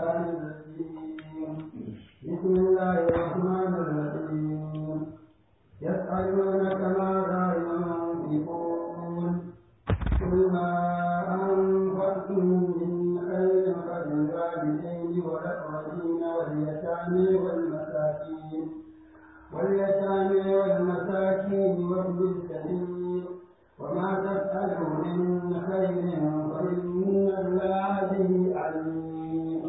الشيطان الرجيم بسم الله الرحمن الرحيم يسألونك ماذا ينفقون قل ما أنفقتم من خير فللوالدين والأقربين واليتامى والمساكين واليتامى والمساكين وابن السبيل وما تفعلوا من خير فإن الله به عليم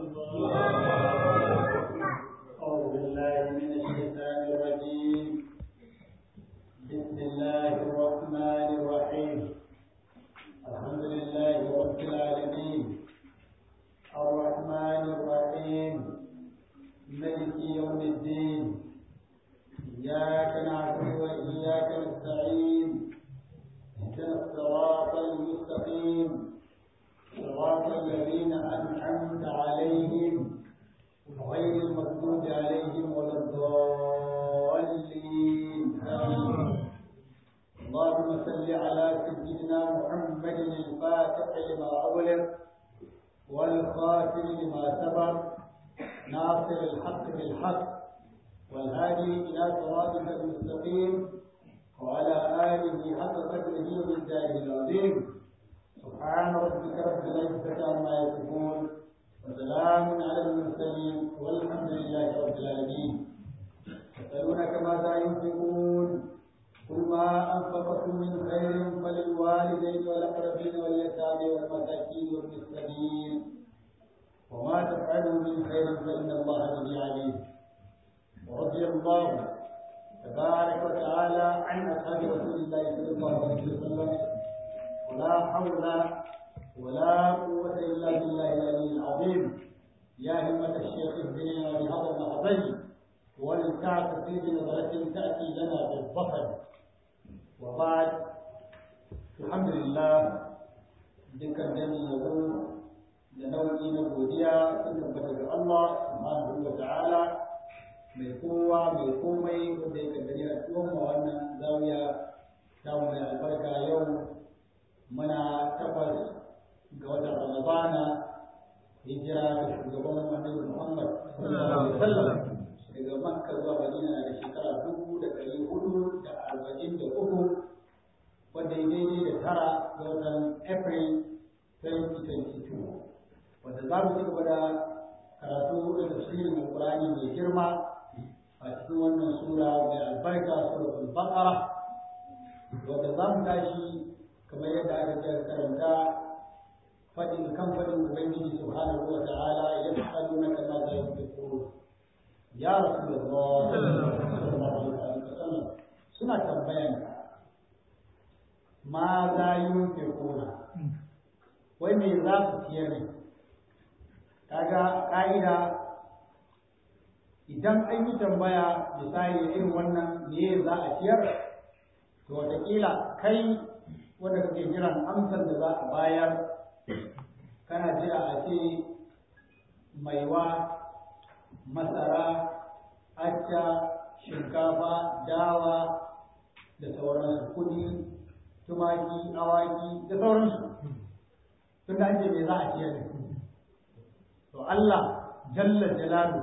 أعوذ بالله من الشيطان الرجيم بسم الله الرحمن الرحيم الحمد لله رب العالمين الرحمن الرحيم ملك يوم الدين إياك نعبد وإياك نستعين اهدنا الصراط المستقيم صراط الذين أنعمت عليهم غير المغضوب عليهم ولا الضالين آمين اللهم صل على سيدنا محمد الفاتح لما أغلق والخاتم لما سبق ناصر الحق بالحق والهادي إلى صراطك المستقيم وعلى آله حق قدره ومقداره العظيم سبحان ربك رب العزة عما يصفون وسلام على المرسلين والحمد لله رب العالمين يسألونك ماذا ينفقون قل ما أنفقتم من خير فللوالدين والأقربين واليتامى والمساكين وابن السبيل وما تفعلوا من خير فإن الله به عليم ورضي الله تبارك وتعالى عن أصحاب رسول الله صلى الله عليه وسلم ولا حول ولا قوة إلا بالله العلي العظيم يا همة الشيخ اهدنا بهذا المحضر ولتعت في بنظرة تأتي لنا بالظفر وبعد الحمد لله ذكر جميع يقول لنوعي نبوديا سنة الله سبحانه وتعالى mai kowa mai komai wanda ya kaddari a cikin wannan zawiya ta mai albarka yau muna takwas ga watan Ramadana hijira da shugaban Annabi Muhammad sallallahu alaihi wasallam daga Makka zuwa Madina da shekara dubu da ɗari hudu da arba'in da uku wanda ya daidai da tara ga watan April 2022 wanda za mu ci gaba da karatu da tafsirin Alƙur'ani mai girma a cikin wannan sura mai albarka suratul Baqara wanda za mu tashi kamar yadda aka ce karanta fadin kan fadin ubangiji subhanahu wa ta'ala ya faɗo na kama za yi fito ya rasulullah sallallahu alaihi wasallam suna tambayan ma za yi fito wai me za su ciyar ne kaga ka'ida idan an yi tambaya misali irin wannan me za a ciyar to wataƙila kai wanda kake jiran amsar da za a bayar kana jira a ce maiwa masara acca shinkafa dawa da sauransu kudi tumaki awaki da sauransu tun da ce me za a ciyar da to Allah jalla jalalu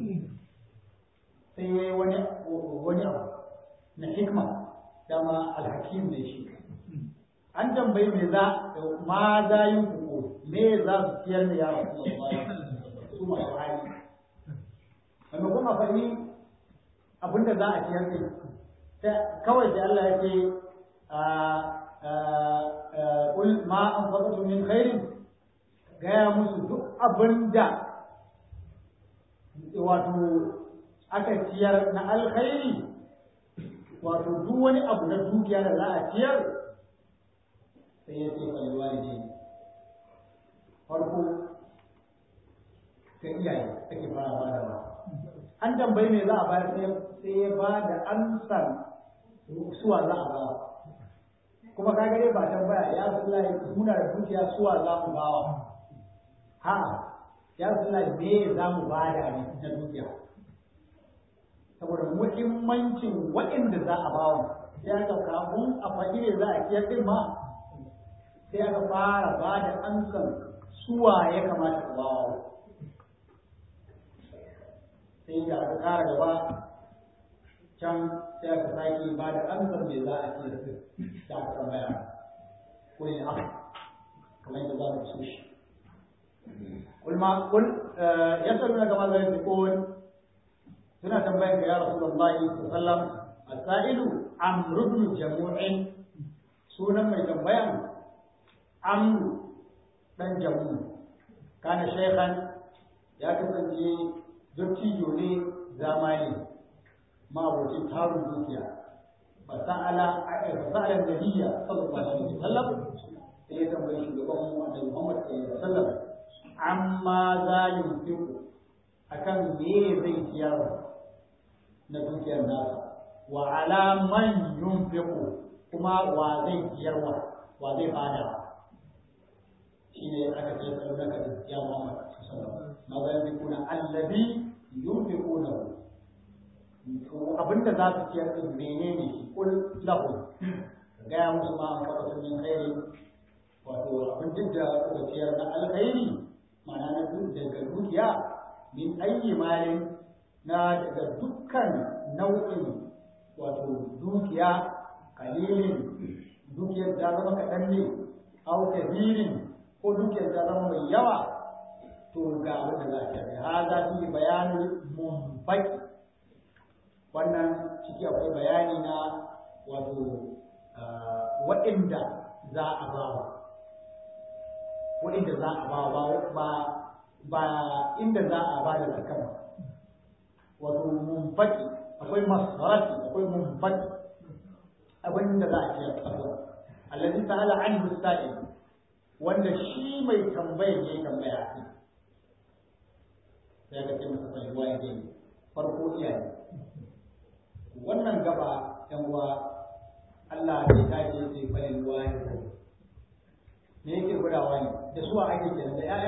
sai yayi wani wani abu na hikma dama alhakim ne shi an tambayi me za ma za yin kuku me za su ciyar da yaro su masu hali wanda kuma fahimi abinda za a ciyar da kawai sai Allah ya ce kul ma an faɗa min khairin gaya musu duk abinda wato aka ciyar na alkhairi wato duk wani abu na dukiya da za a ciyar sai ya ce falwa ne farko ga iyaye ake fara ba da ba an tambayi me za a bayar sai ya ba da amsar suwa za a ba kuma ka gare ba tambaya ya sullahi muna da dukiya suwa za mu bawa ha ya sullahi me za mu bada ne na dukiya saboda muhimmancin waɗanda za a bawa sai aka kafin a faɗi ne za a kiyar din ma sai aka fara ba da amsan suwa ya kamata a bawa aka kara gaba can sai aka sake ba da amsar me za a ce da aka tambaya ko ne aka kamar yadda za mu so shi قل ما قل يسألونك ماذا ينفقون suna tambayar ka ya Rasulullahi sallallahu alaihi wasallam asailu amru ibn jamu'in sunan mai tambayan amru dan jamu kana shaykhan ya kasance dattijo ne zamani ma'abocin tarun dukiya fasa'ala fasa'ala nabiyya sallallahu alaihi wasallam sai ya tambayi shugaban mu annabi Muhammad sallallahu alaihi wasallam amma za yunfiqu akan me zai ciyar na dukiyar nasa wa ala man yunfiqu kuma wa zai ciyarwa wa zai bada shine aka ce sallaka da ya Muhammad sallallahu alaihi wasallam ma za yunfiquna allazi yunfiquna to abinda za su ciyar din menene shi kul lahu gaya musu ma an fara min khairi wato abin duk da kuka ciyar na alkhairi ma'ana na daga dukiya min ayyi malin na daga dukkan nau'in wato dukiya kalilin dukiyar ta zama kaɗan ne au kabirin ko dukiyar ta zama mai yawa to ga abin da za a ciyar ha za su yi bayanin mumfaki wannan ciki akwai bayani na wato waɗanda za a bawa waɗanda za a bawa ba ba inda za a ba da zakka ba wato mumfaki akwai masarati akwai mumfaki abin da za a ciyar tsaro allazi ta'ala anhu sa'il wanda shi mai tambayar yayi tambaya a kai sai ga ce masa sai ruwa yake farko iyaye wannan gaba yan uwa Allah bai tashi sai falin ruwa ya me yake gudawa ne da suwa ake kenan da yaya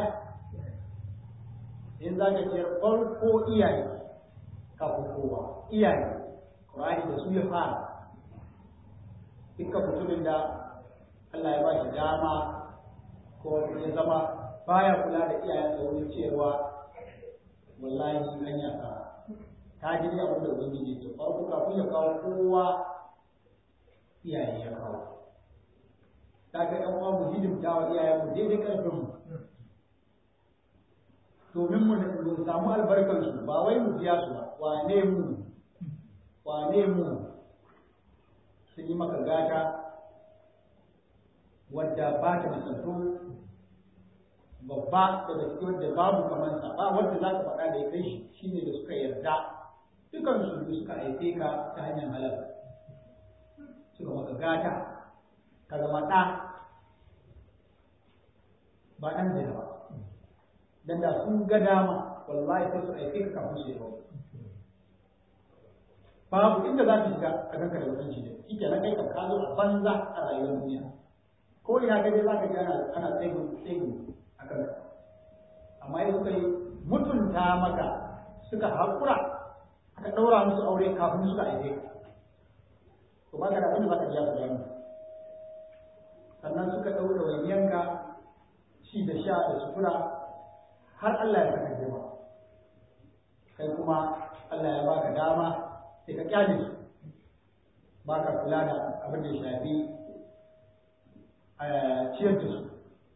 in za ka ce farko iyaye kafin kowa iyaye Qur'ani da su ya fara dukkan mutumin da Allah ya ba shi dama ko ya zama baya kula da iyayen da wurin cewa wallahi an ya ka ta ji abin da ubangiji ce farko kafin ya kawo kowa iyaye ya kawo ta ga ɗan uwa mu hidimta wa iyayen mu daidai ƙarfin mu domin mu samu albarkar su ba wai mu biya su ba wane mu wane mu sun yi maka gata wadda ba ta misalto babba daga cikin wadda babu kamar sa ba wadda za ka faɗa da ya kai shi shine da suka yarda dukan su suka haife ka ta hanyar halal suka maka gata ka zama ɗa ba ɗan zina ba dan da sun ga dama wallahi sai su aike ka kafin su yi rawa babu inda za ka shiga a kanka da mutunci da shi kenan kai kan ka zo a banza a rayuwar duniya ko ina ka je za ka ji ana ana tsegun tsegun a kanka amma yau suka yi mutunta maka suka haƙura aka ɗaura musu aure kafin suka aike ka to ba ka da abin da za ka biya su da sannan suka ɗaura wayanka shi da sha da sutura har Allah ya saka girma kai kuma Allah ya baka dama sai ka kyale su ba ka kula da abin da ya shafi ciyar da su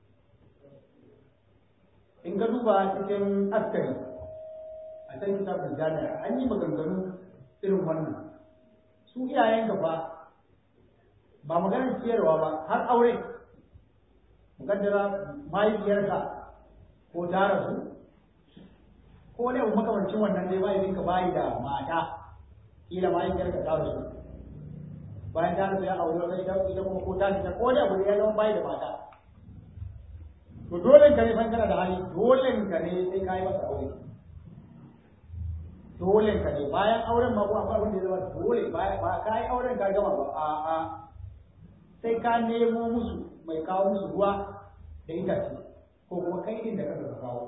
in ka duba cikin askari a can kitabun jami'a an yi maganganu irin wannan su iyayen fa ba maganar ciyarwa ba har aure mukaddara mahaifiyarka ko ta rasu ko wani abu makamancin wannan dai mahaifinka bayi da mata kila mahaifiyarka ta rasu bayan ta rasu ya aure wata ita ita kuma ko ta fita ko wani abu da ya zama bayi da mata to dole ka ne kana da hali dole ka ne sai ka yi masa aure dole ka ne bayan auren ma ko akwai abin da ya zama dole ba ka yi auren ka gama ba a a sai ka nemo musu mai kawo musu ruwa da itace ko kuma kai din da kanka ka kawo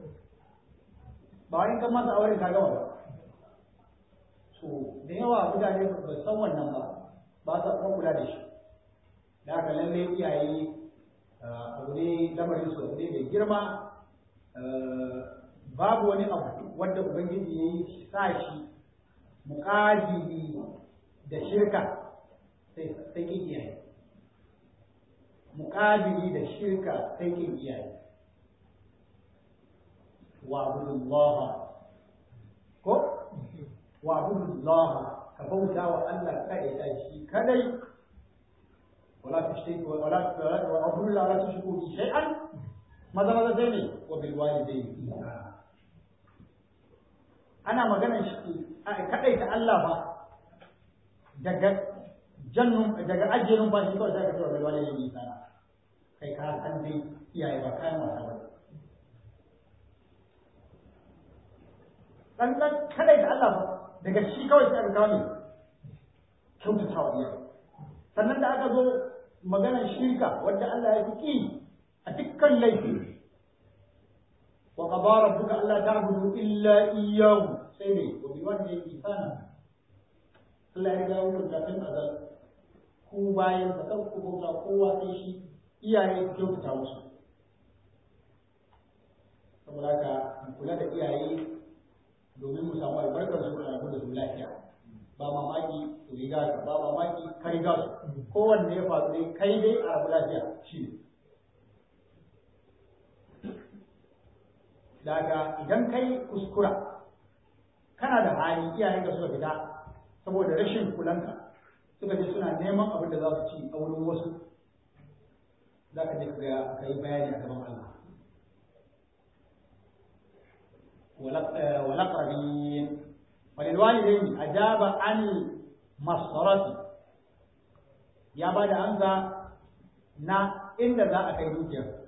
ba wani kan masa auren ka gama ba so da yawa mutane ba san wannan ba ba sa kuma kula da shi da haka lalle iyaye abu ne lamarin su abu ne mai girma babu wani abu wanda ubangiji ya yi sa shi muƙabili da shirka sai sai kin iyaye muƙabili da shirka sai kin iyaye wa abudullah ko wa abudullah ka bauta wa Allah kai da shi kadai wala tushriku wala wa abudullah wala tushriku bi shay'an maza maza sai ne wa bil walidayni ihsana ana magana shi kadai ta Allah ba daga jannun daga ajiyar ba shi kawai sai ka ce wa bil walidayni ihsana kai ka san dai iyaye ba kayan wasa ba dan dan kadai da Allah ba daga shi kawai sai aka kawo ne kyautata wa iyaye sannan da aka zo maganar shirka wadda Allah ya fi a dukkan laifi wa qada rabbuka alla ta'budu illa iyyahu sai ne wa bi wajhi ihsana Allah ya ga wannan da kan azal ku bayan ka kan ku bauta kowa sai shi iyaye ku kyautata musu saboda haka mu kula da iyaye domin mu samu albarkar su da da su lafiya ba mamaki su riga ka ba mamaki ka riga su kowanne ya faru dai kai dai a rabu lafiya shi ne daga idan kai kuskura kana da hali iyayen ka suka fita saboda rashin kulanka suka je suna neman abin da za su ci a wurin wasu za ka je ka yi bayani a gaban Allah والأقربين وللوالدين أجاب عن المسطرة يا بعد أنزا na inda za a kai dukiyar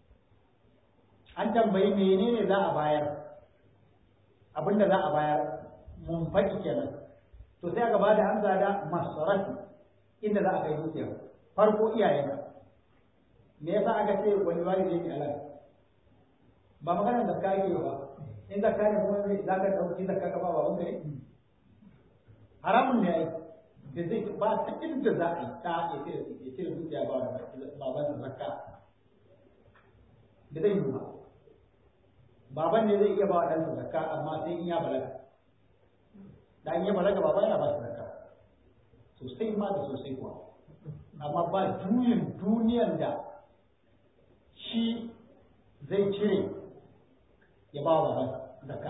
an tambayi menene za a bayar abinda za a bayar mun faɗi kenan to sai aka bada amsa da masarati inda za a kai dukiyar farko iyayenka me yasa aka ce wani walidai ne alal ba maganar da ka yi ba in zakka ne kuma za ka ɗauki zakka ka ba baban ka ne haramun ne ai da zai ba ta inda za a yi ta ya ce ya ce da dukiya ba baban sa zakka da zai yi ba baban ne zai iya ba wa ɗansa zakka amma sai in ya balaga da in ya balaga baban yana ba shi zakka sosai ma da sosai kuwa amma ba juyin duniyan da shi zai cire ya ba wa baban zakka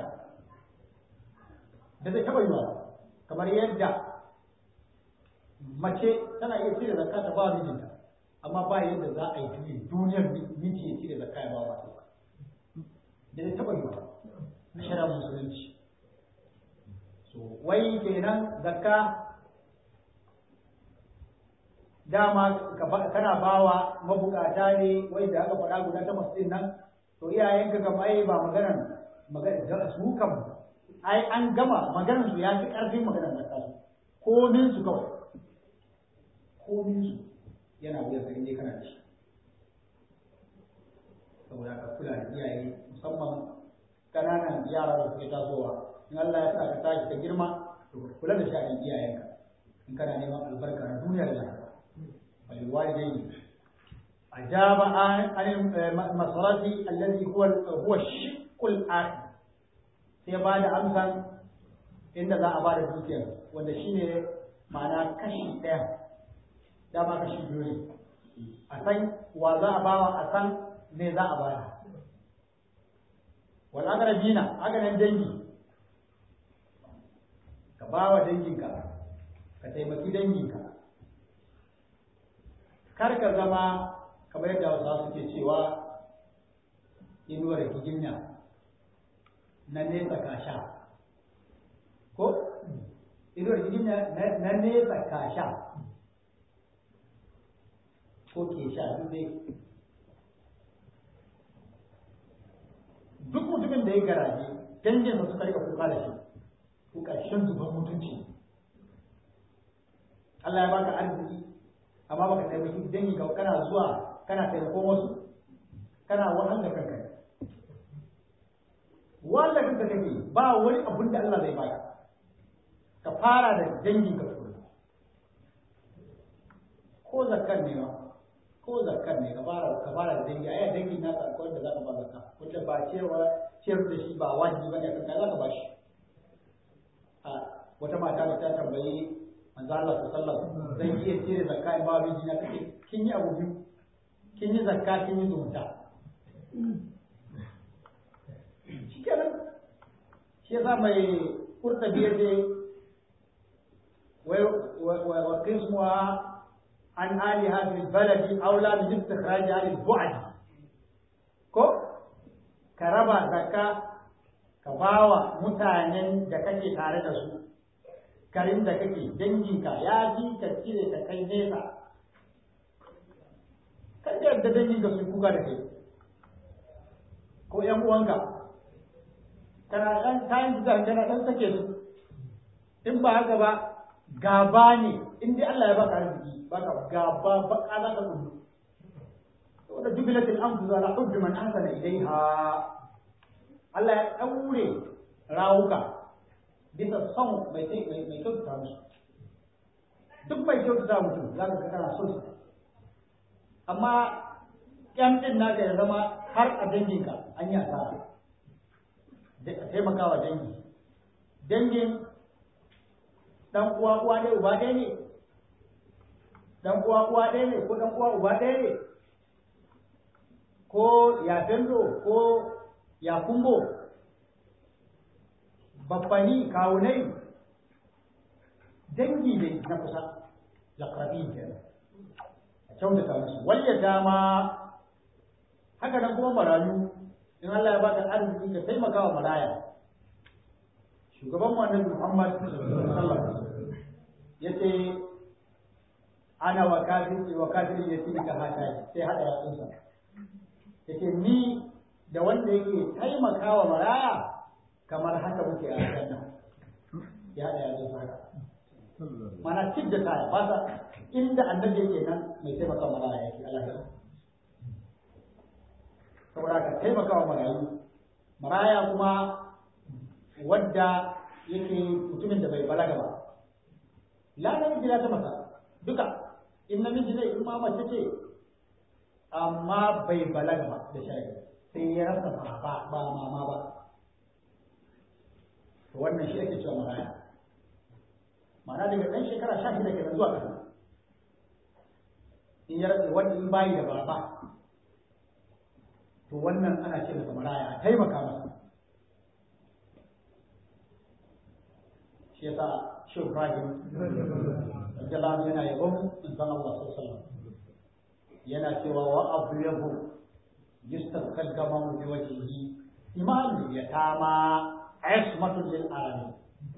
da zai taɓa yiwa kamar yadda mace tana iya cire zakka ta ba mijinta amma ba yadda za a yi juyin duniyar miji ya cire zakka ya ba wa da zai taɓa yiwa na shari'ar musulunci so wai kenan zakka dama kana bawa mabukata ne wai da aka faɗa guda takwas ɗin nan to iyayenka kam ai ba maganar magana su kam ai an gama maganar su ya fi ƙarfin maganar zakka su komin su kawai komin su yana wuyan sa inda kana da shi saboda ka kula da iyaye musamman ƙananan yara da suke tasowa in Allah ya sa ka tashi ka girma to kula da sha'anin iyayenka in kana neman albarka na duniya da lahira وللوالدين أجاب عن المصرف الذي هو هو الشق الآخر sai ba da amsan inda za a ba da dukiyar wanda shi ne ma'ana kashi ɗaya dama kashi biyu ne a san wa za a bawa a san me za a bada wal aqrabina haka nan dangi ka bawa danginka ka taimaki danginka kar ka zama kamar yadda wasu suke cewa inuwar hijinya na nesa kasha ko inuwar hijinya na nesa kasha ko ke sha duk dai duk mutumin da ya garaje danginsa suka rika kuka da shi ko ƙarshen zuban mutunci Allah ya baka arziki amma baka taimaki dangi ka kana zuwa kana taimakon wasu kana wahal da kanka wanda kanka kake ba wani abun da Allah zai baka ka fara da dangin ka tukuna ko zakar ne ma ko zakkar ne ka fara ka fara da dangi ai dangi na ka ko da zaka ba zakka wanda ba cewa ciyar da shi ba wajibi bane kan ka zaka ba shi a wata mata da ta tambayi manzo Allah sallallahu alaihi wasallam zan iya cire zakka in ba miji na kace kin yi abu biyu kin yi zakka kin yi zumunta shikenan shi yasa mai kurta biyar dai wa qismuha an aliha fil baladi aula min istikhraj al bu'd ko ka raba zakka ka bawa mutanen da kake tare da su garin da kake danginka ya ji ka cire ka kai nesa kan da yadda danginka su kuka da kai ko yan uwanka kana dan kayan gidan kana dan sake su in ba haka ba gaba ne in dai Allah ya baka arziki baka gaba baka za ka kudu wanda jubilatul anfus ala hubbi man ahsana ilaiha Allah ya daure rawuka bisa son mai mai kyautata musu duk mai kyautata mutum za ka kana son sa amma yan din naka ya zama har a danginka an yi asara da taimakawa dangi dangin dan uwa uwa ɗaya uba ɗaya ne dan uwa uwa ɗaya ne ko dan uwa uba ɗaya ne ko ya fendo ko ya kumbo babbani kawunai dangi ne na kusa lakrabi kenan a kyautata musu walya dama haka nan kuma marayu in Allah ya baka arziki ka taimaka wa maraya shugaban mu annabi Muhammad sallallahu alaihi wasallam yace ana wa kafir wa kafir yace ka hata sai hada yatsunsa yace ni da wanda yake taimakawa maraya kamar haka muke a aljanna ya hada yatsunsa haka mana cid da kaya ba sa inda annabi yake nan mai taimakawa maraya yake Allah ya saboda ka taimakawa marayu maraya kuma wadda yake mutumin da bai balaga ba la namiji la ta masa duka in namiji ne in ma mace ce amma bai balaga ba da shari'a sai ya rasa ba ba mama ba to wannan shi ake cewa maraya ma'ana daga ɗan shekara sha shida kenan zuwa ƙasa in ya rasa wanda in bayi da baba to wannan ana ce masa maraya a taimaka masa shi yasa shi Ibrahim radiyallahu yana yabon manzon Allah sallallahu alaihi wasallam yana cewa wa abyahu yustaqal gamamu bi wajhihi iman yatama ismatun lil alamin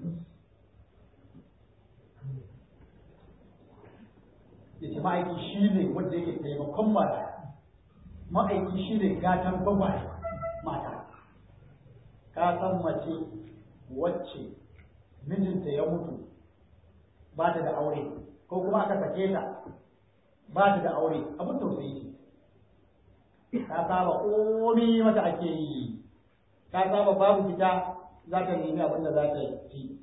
yace ma'aiki shi ne wanda yake taimakon mara ma'aiki shi ne gatan gwagware mata ka san mace wacce mijinta ya mutu ba ta da aure ko kuma aka sake ta ba ta da aure abin tausayi ce ta saba komi mata ake yi ta saba babu fita za ta nemi abin da za ta ci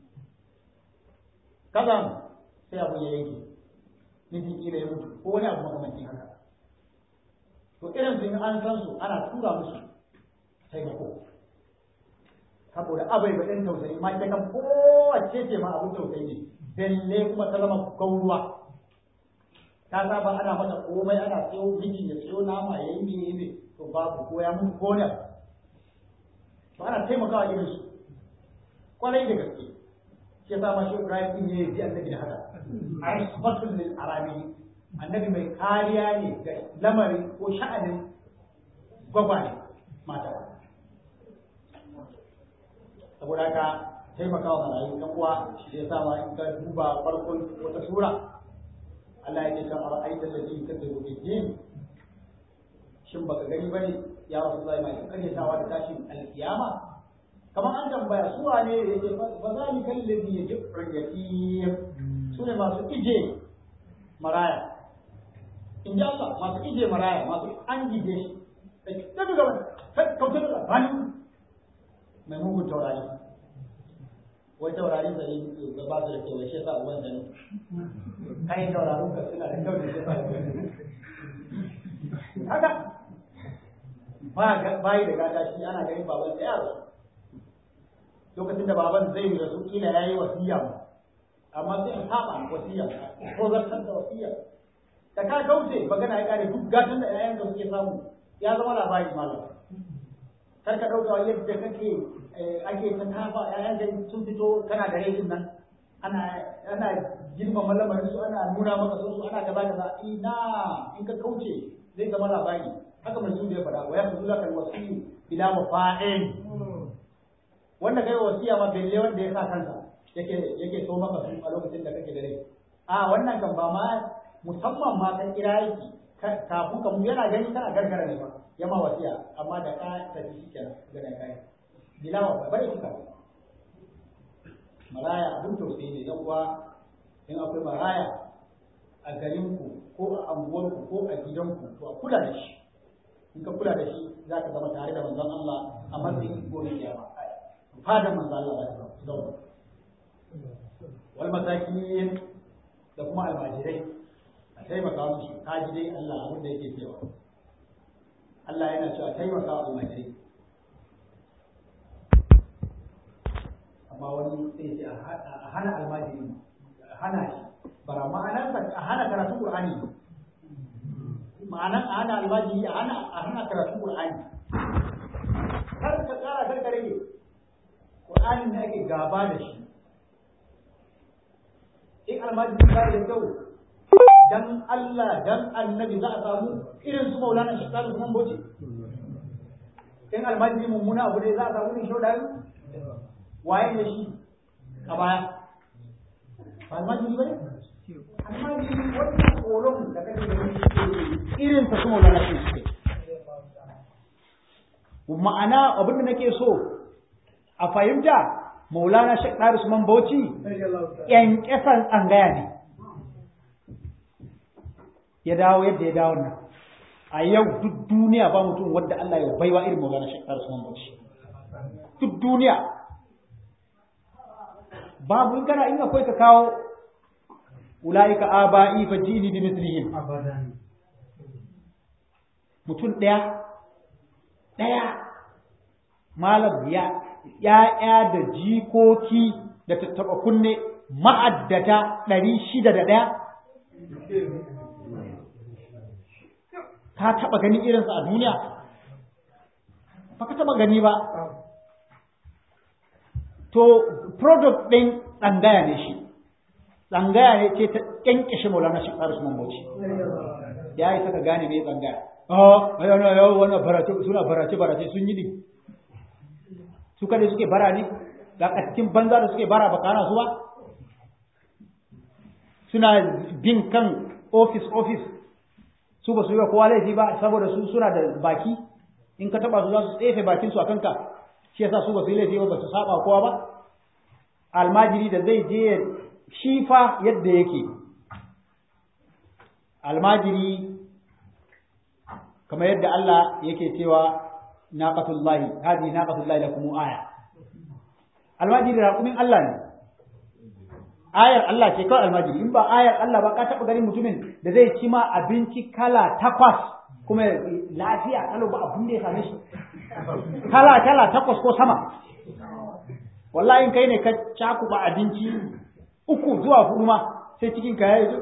kazan sai abu ya yanke mijin kila ya mutu ko wani abu makamancin haka to irin su an san su ana tura musu taimako saboda abai ba ɗin tausayi ma ita kan kowace ce ma abin tausayi ne belle kuma ta zama gauruwa ta saba ana mata komai ana siyo miji ya siyo nama ya yi ne ne to babu ko ya mutu ko ne to ana taimakawa irin su kwarai da gaske shi yasa ma shi Ibrahim din ya yi annabi da haka asmatul lil arabi annabi mai kariya ne ga lamarin ko sha'anin gwagware mata saboda haka taimakawa marayu ɗan uwa shi ya sa ma in ka duba farkon wata sura Allah ya ce kan ara'aita allazi kadzabu bid-din shin baka gani bane ya Rasulullahi mai karyatawa da tashin alkiyama kamar an tambaya su wane ne yake fa zalika allazi yajibu yatim su ne masu ije maraya in ji Allah masu ije maraya masu an gije shi da daga gaban kautar da bani mai mugun taurari wai taurari da yi da ba su da kewaye shi yasa uban da ne kayan taurarin ka suna da kyau da shi yasa haka ba bayi da gata shi ana ganin baban sa yaro lokacin da baban zai rasu kila yayi wasiya amma sai saba wasiya ko zartar da wasiya da ka kauce magana ya kare duk gatan da ƴaƴan da suke samu ya zama labari malam kar ka dauka yadda kake ake ta tafa ƴaƴan da sun fito kana da rai nan ana ana girmama lamarin su ana nuna maka sun su ana kaza kaza ina in ka kauce zai zama labari haka mai su da ya faɗa wa ya fi laka wasiyu ila mafa'in wanda kai wasiya ma belle wanda ya sa kansa yake yake so maka su a lokacin da kake da rai a wannan kan ba ma musamman ma kan kira yaki kafin ka mu yana gani kana gargara ne ba ya ma wasiya amma da ka tafi shi kenan ga da kai bilawa ba bare kika maraya abin tausayi ne dan uwa in akwai maraya a garinku ko a anguwarku ko a gidanku to a kula da shi in ka kula da shi za ka zama tare da manzon Allah a matsayin gobe kiyama fadan manzon Allah za ka zama wal masakin da kuma almajirai a taimaka musu ka ji dai Allah abin da yake cewa Allah yana cewa taimaka wa almajirai amma wani sai ce a hana almajiri a hana shi bara ma'anar a hana karatun Qur'ani ma'anar a hana almajiri a hana a hana karatun Qur'ani kar ka tsara kar ka rage Qur'anin da ake gaba da shi in almajiri ba da kyau dan Allah dan annabi za a samu irin su maulana shi kalu kuma boci in almajiri mummuna abu ne za a samu ne shaudari waye da shi a baya ba almajiri ba ne almajiri wannan tsoron da kake da irin ta su maulana shi suke ma'ana abin da nake so a fahimta maulana shek ɗari usman bauchi ƙyanƙyasan tsangaya ne ya dawo yadda ya dawo nan a yau duk duniya ba mutum wadda Allah ya baiwa irin maulana shek ɗari usman bauchi duk duniya babu in kana in akwai ka kawo ulaika aba'i fa jini bi mislihim mutum ɗaya ɗaya malam ya ‘ya'ya da jikoki da tattaɓa kunne ma'addata ɗari shida da ɗaya? Ka taɓa gani irinsa a duniya? Ba ka taɓa gani ba. To, product ɗin tsangaya ne shi, tsangaya ne ce ta ƙyanƙyashe maulana shi ƙarar su Bauchi. Ya yi saka gane mai tsangaya. Oh, yana yawon wannan barace suna barace barace sun yi ne. su kada suke bara ne ga cikin banza da suke bara ba kana su ba suna bin kan office office su ba su yi wa kowa laifi ba saboda su suna da baki in ka taba su za su tsefe bakin su a kanka shi yasa su ba su yi laifi ba su saba kowa ba almajiri da zai je shi fa yadda yake almajiri kamar yadda Allah yake cewa naqatullahi hadi naqatullahi lakum aya almajiri raqumin Allah ne ayar Allah ce kawai almajiri in ba ayar Allah ba ka taba ganin mutumin da zai ci ma abinci kala takwas kuma lafiya kalau ba abin da ya same shi kala kala takwas ko sama wallahi in kai ne ka cakuba abinci uku zuwa hudu ma sai cikin ka yayi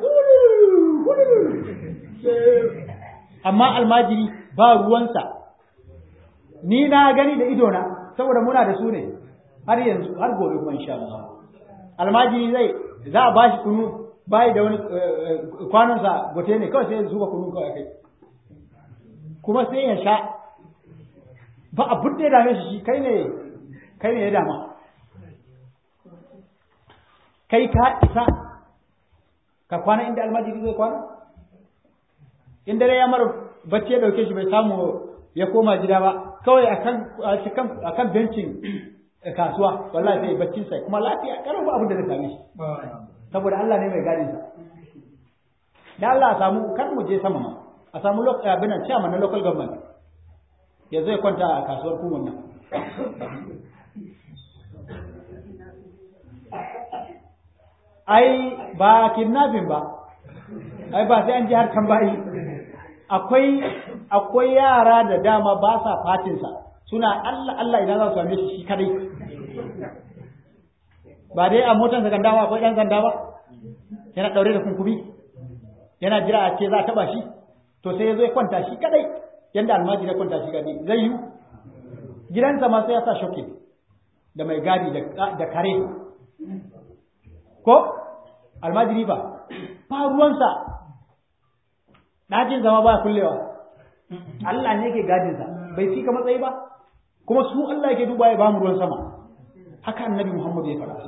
amma almajiri ba ruwansa ni na gani da idona saboda muna da su ne har yanzu har gobe kuma insha Allah almajiri zai za a bashi kunu bai da wani kwanonsa gote ne kawai sai ya zuba kunu kawai kai kuma sai ya sha ba abin da ya dame shi kai ne kai ne ya dama kai ka isa ka kwana inda almajiri zai kwana in dare ya mara bacci ya dauke shi bai samu ya koma gida ba kawai akan akan bencin kasuwa wallahi sai baccin sai kuma lafiya karo ba abin da zai same shi saboda Allah ne mai gadin sa da Allah a samu kar mu je sama ma a samu abin nan chairman na local government ya zai kwanta a kasuwar kuman nan ai ba kidnapping ba ai ba sai an ji har kan bayi akwai akwai yara da dama ba sa fatinsa suna Allah Allah idan za su same shi shi kadai ba dai a motar sanda ba akwai ɗan sanda ba yana ɗaure da kunkumi yana jira a ce za a taɓa shi to sai ya zo ya kwanta shi kadai yanda almajiri ya kwanta shi kadai zai yi gidansa ma sai ya sa shokin da mai gadi da kare ko almajiri ba ba ruwansa ɗakin zama ba kullewa Allah ne yake gadinsa bai fi ka matsayi ba kuma su Allah yake duba ya ba mu ruwan sama haka annabi Muhammad ya faɗa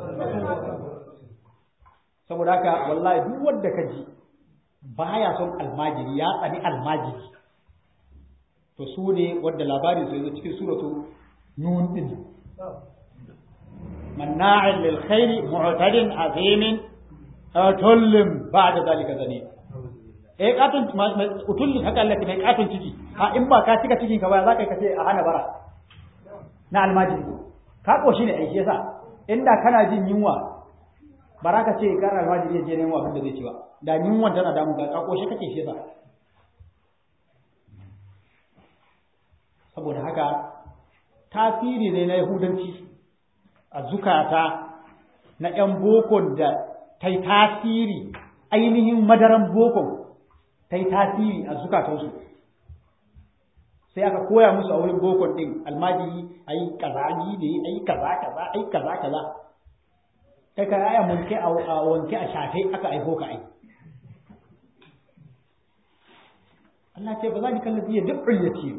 saboda haka wallahi duk wanda ka ji baya son almajiri ya tsani almajiri to su ne wadda labarin su yanzu cikin suratu nun din manna'in lil khairi mu'tadin azimin atullin ba'da zalika zani eh katun utullin haka Allah mai katun ciki ha in ba ka cika cikin ka ba za ka kace a hana bara na almajiri ka koshi ne ai shi yasa inda kana jin yunwa bara ka ce kar almajiri ya je nemo abin da zai ci ba da yunwan tana damu ka koshi kake shi yasa saboda haka tasiri ne na yahudanci a zukata na ‘yan bokon da ta yi tasiri ainihin madaran bokon ta yi tasiri a zukatansu sai aka koya musu a wurin bokon ɗin almajiri a yi kazagi ne a yi kaza kaza a yi kaza kaza kai ka aya wanke a wanke a shafe aka aiko ka ai Allah ce ba za ni kallafi ya duk ya ce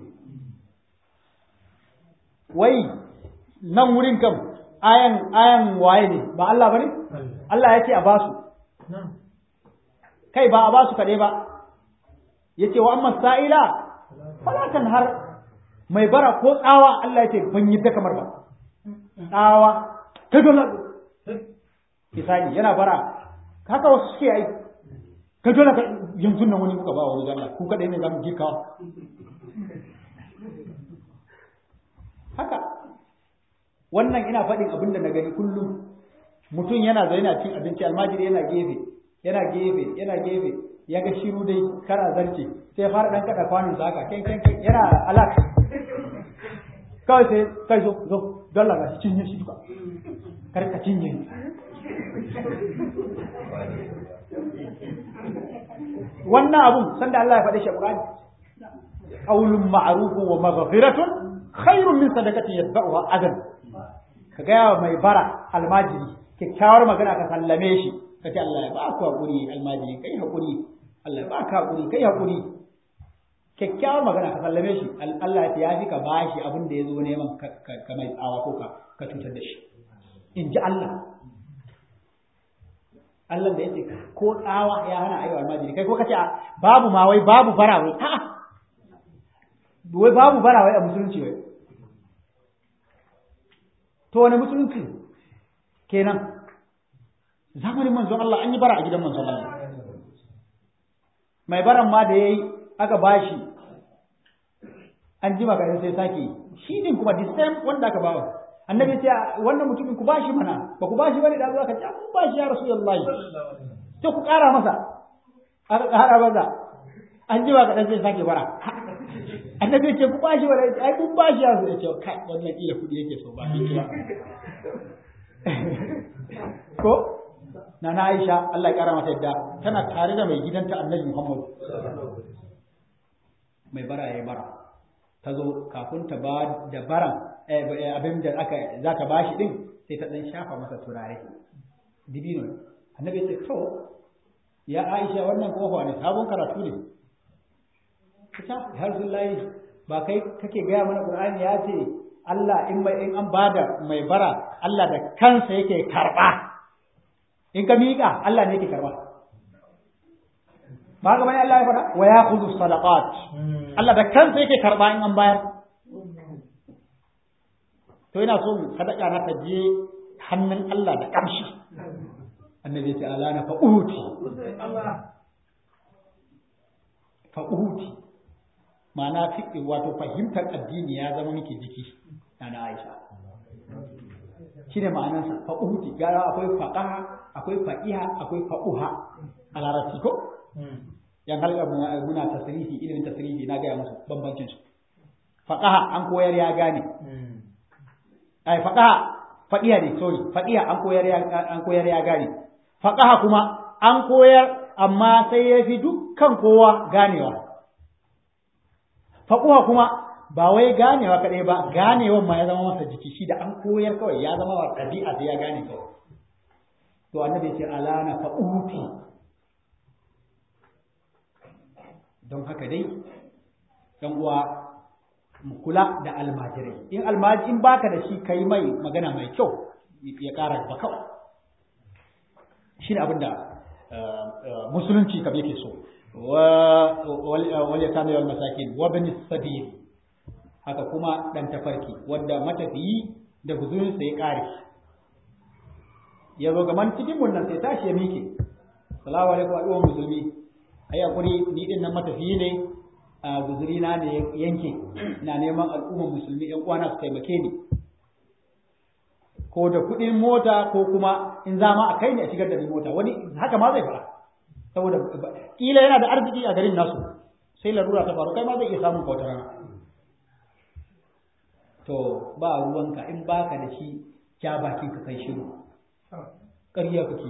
wai nan wurin kam ayan ayan waye ne ba Allah bane Allah ya ce a basu kai ba a basu kaɗai ba yace wa amma sa'ila falatan har mai bara ko tsawa Allah ya ce ban yi ta kamar ba tsawa ta dole misali yana bara haka wasu suke yi ka dole ka yanzu nan wani muka ba wani Allah ku kaɗai ne za mu girkawa haka wannan ina faɗin abin da na gani kullum mutum yana zai yana cin abinci almajiri yana gefe yana gefe yana gefe ya ga shiru dai kara zarce sai fara dan kada kwanin sa haka kai kai kai yana alak kawai sai kai zo zo dalla ga shi cinye shi duka kar ka cinye wannan abun sanda Allah ya faɗe shi a Qur'ani qaulun ma'rufun wa maghfiratun khairun min sadaqatin yatba'uha adan ka gaya wa mai bara almajiri kyakkyawar magana ka sallame shi ka ce Allah ya ba ku hakuri almajiri kai hakuri Allah ya ba ka hakuri kai hakuri kyakkyawar magana ka sallame shi Allah ya fi ka bashi abin da ya zo neman ka mai tsawa ko ka ka cutar da shi in ji Allah Allah da ya ce ko tsawa ya hana ayyuka almajiri kai ko ka ce babu ma wai babu bara wai a'a wai babu bara wai a musulunci wai to wani musulunci kenan zamanin manzon Allah an yi bara a gidan manzon Allah mai baran ma da yayi aka bashi an jima ka sai sake shi din kuma the same wanda aka bawa annabi sai wannan mutumin ku bashi mana ba ku bashi bane da Allah ka ce kun bashi ya rasulullahi sai ku kara masa aka kara masa an jima ka sai sake bara annabi ce ku bashi wala ai kun bashi ya zo ce kai wannan kila kudi yake so ba shi ba ko na na Aisha Allah ya kara mata yadda tana tare da mai gidanta Annabi Muhammad mai bara yayi bara ta zo kafin ta ba da baran abin da aka za ta bashi din sai ta dan shafa masa turare dibino annabi ce to ya Aisha wannan kofa ne sabon karatu ne kita harsullahi ba kai kake gaya mana qur'ani ya ce Allah in mai in an bada mai bara Allah da kansa yake karba in ka miƙa Allah ne yake karba ba ga bane Allah ya fada wa ya'khudhu sadaqat Allah da kansa yake karba in an bayar to ina so sadaka na ta je hannun Allah da kamshi annabi ya ce ala na fa'uti fa'uti ma'ana fiƙi wato fahimtar addini ya zama miki jiki na Aisha shine ma'anarsa fa'uti gara akwai faqaha akwai faqiha akwai fa'uha a larabci ko yan halka muna tasrifi ilimin tasrifi na gaya musu bambancin su faqaha an koyar ya gane ai faqaha faqiha ne sorry faqiha an koyar ya an koyar ya gane faqaha kuma an koyar amma sai ya fi dukkan kowa ganewa faquha kuma ba wai ganewa kadai ba ganewan ma ya zama masa jiki shi da an koyar kawai ya zama wa ɗabi'a sai ya gane kawai to annabi ya ce alana fa'uti don haka dai dan uwa mu kula da almajirai in almaji in baka da shi kai mai magana mai kyau ya ƙara ba kawai shine abin da musulunci kam yake so wa wal yatama wal masakin wa bin sabil haka kuma dan tafarki wanda matafiyi da guzurinsa ya ƙare ya zo gaman cikin mun nan sai tashi ya mike salamu alaikum al'ummar musulmi ai hakuri ni din nan matafiyi ne a guzuri na ne yanke ina neman al'ummar musulmi yan uwana su taimake ni ko da kuɗin mota ko kuma in za ma a kai ne a shigar da ni mota wani haka ma zai fara saboda kila yana da arziki a garin nasu sai larura ta faru kai ma zai iya samun kautar rana to ba ruwanka in baka da shi ja bakin ka kai shiru ƙarya kake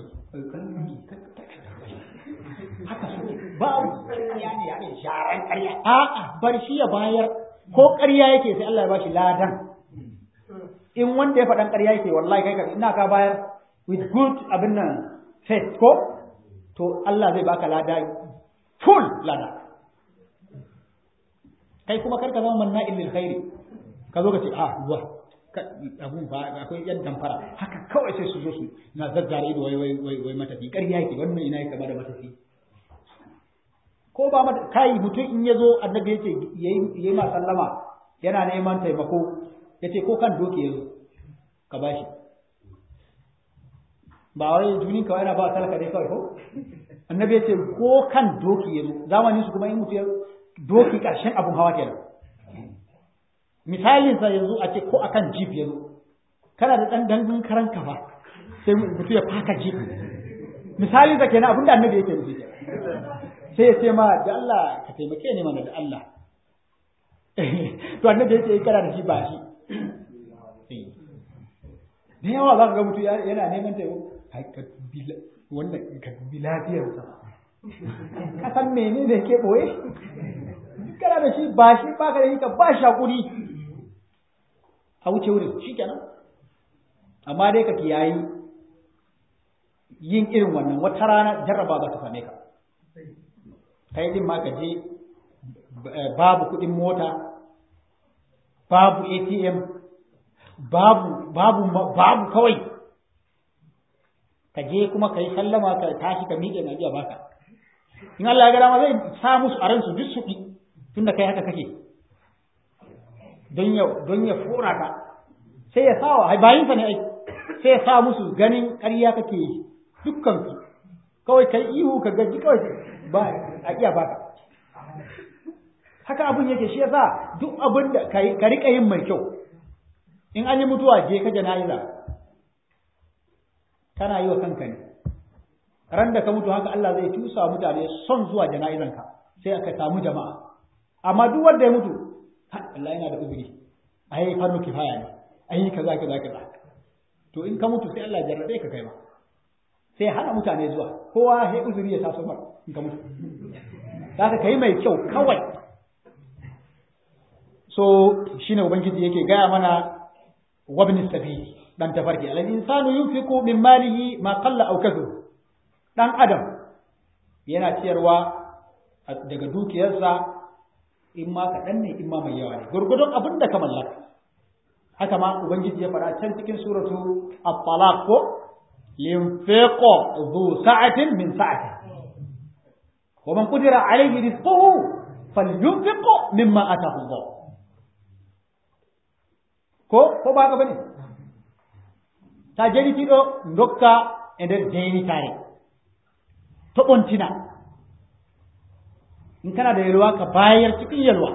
haka suke ba ƙarya ne ya ne sharan ƙarya a'a bar shi ya bayar ko ƙarya yake sai Allah ya bashi ladan in wanda ya faɗan ƙarya yake wallahi kai ka ina ka bayar with good abin nan faith ko to Allah zai baka lada full lada kai kuma karka zama manna illil khairi ka zo ka ce a ruwa abun ba akwai yan damfara haka kawai sai su zo su na zazzara ido wai wai wai wai matafi ƙarya yake wannan ina yake kama da matafi ko ba mata kai mutum in ya zo annabi yace yayi yayi ma sallama yana neman taimako yace ko kan doki yazo ka bashi ba wai junin kawai yana ba talaka dai kawai ko annabi yace ko kan doki yazo zamanin su kuma in mutum doki karshen abun hawa kenan misalin sa yanzu a ce ko akan jeep yanzu kana da dan dangun karan kafa sai mutum ya faka jeep misalin sa kenan abinda annabi yake nufi sai ya ce ma da Allah ka taimake ni mana da Allah to annabi yake kana da shi ba shi da yawa za ka ga mutum yana neman taimako wannan ka dubi lafiyarsa ka san menene yake boye kana da shi ba shi ba ka da shi ka ba shi hakuri a wuce wurin shi kenan amma dai ka kiyayi yin irin wannan wata rana jarraba za ta same ka kai din ma ka je babu kuɗin mota babu ATM babu babu babu kawai ka je kuma ka yi sallama ka tashi ka miƙe na biya baka in Allah ya ga dama zai sa musu a ransu duk su tunda kai haka kake don ya don ya fora ka sai ya sawa ai bayin sa ne ai sai ya sa musu ganin ƙarya kake yi dukkan su kawai kai ihu ka gaji kawai ba a iya baka haka abun yake shi yasa duk abin da ka rika yin mai kyau in an yi mutuwa je ka jana'iza kana yi wa kanka ne ran da ka mutu haka Allah zai tusa mutane son zuwa jana'izanka sai aka samu jama'a amma duk wanda ya mutu Allah yana da uzuri ai farko kifaya ne ai kaza kaza kaza to in ka mutu sai Allah ya jarrabe ka kai ma sai hana mutane zuwa kowa sai uzuri ya taso mar in ka mutu zaka kai mai kyau kawai so shine ubangiji yake gaya mana wabni sabili dan tafarki al insanu yunfiqu min malihi ma qalla aw kathur dan adam yana ciyarwa daga dukiyarsa in ma kaɗan ne in ma mai yawa ne gurgudun abin da ka mallaka haka ma ubangiji ya faɗa can cikin suratu at-talaq ko yunfiqu dhu sa'atin min sa'ati wa man qudira alayhi rizquhu falyunfiqu mimma ataahu Allah ko ko ba ka bane ta jeni tiɗo dokka e nder deynitare to ɓontina in kana da yalwa ka bayar cikin yalwa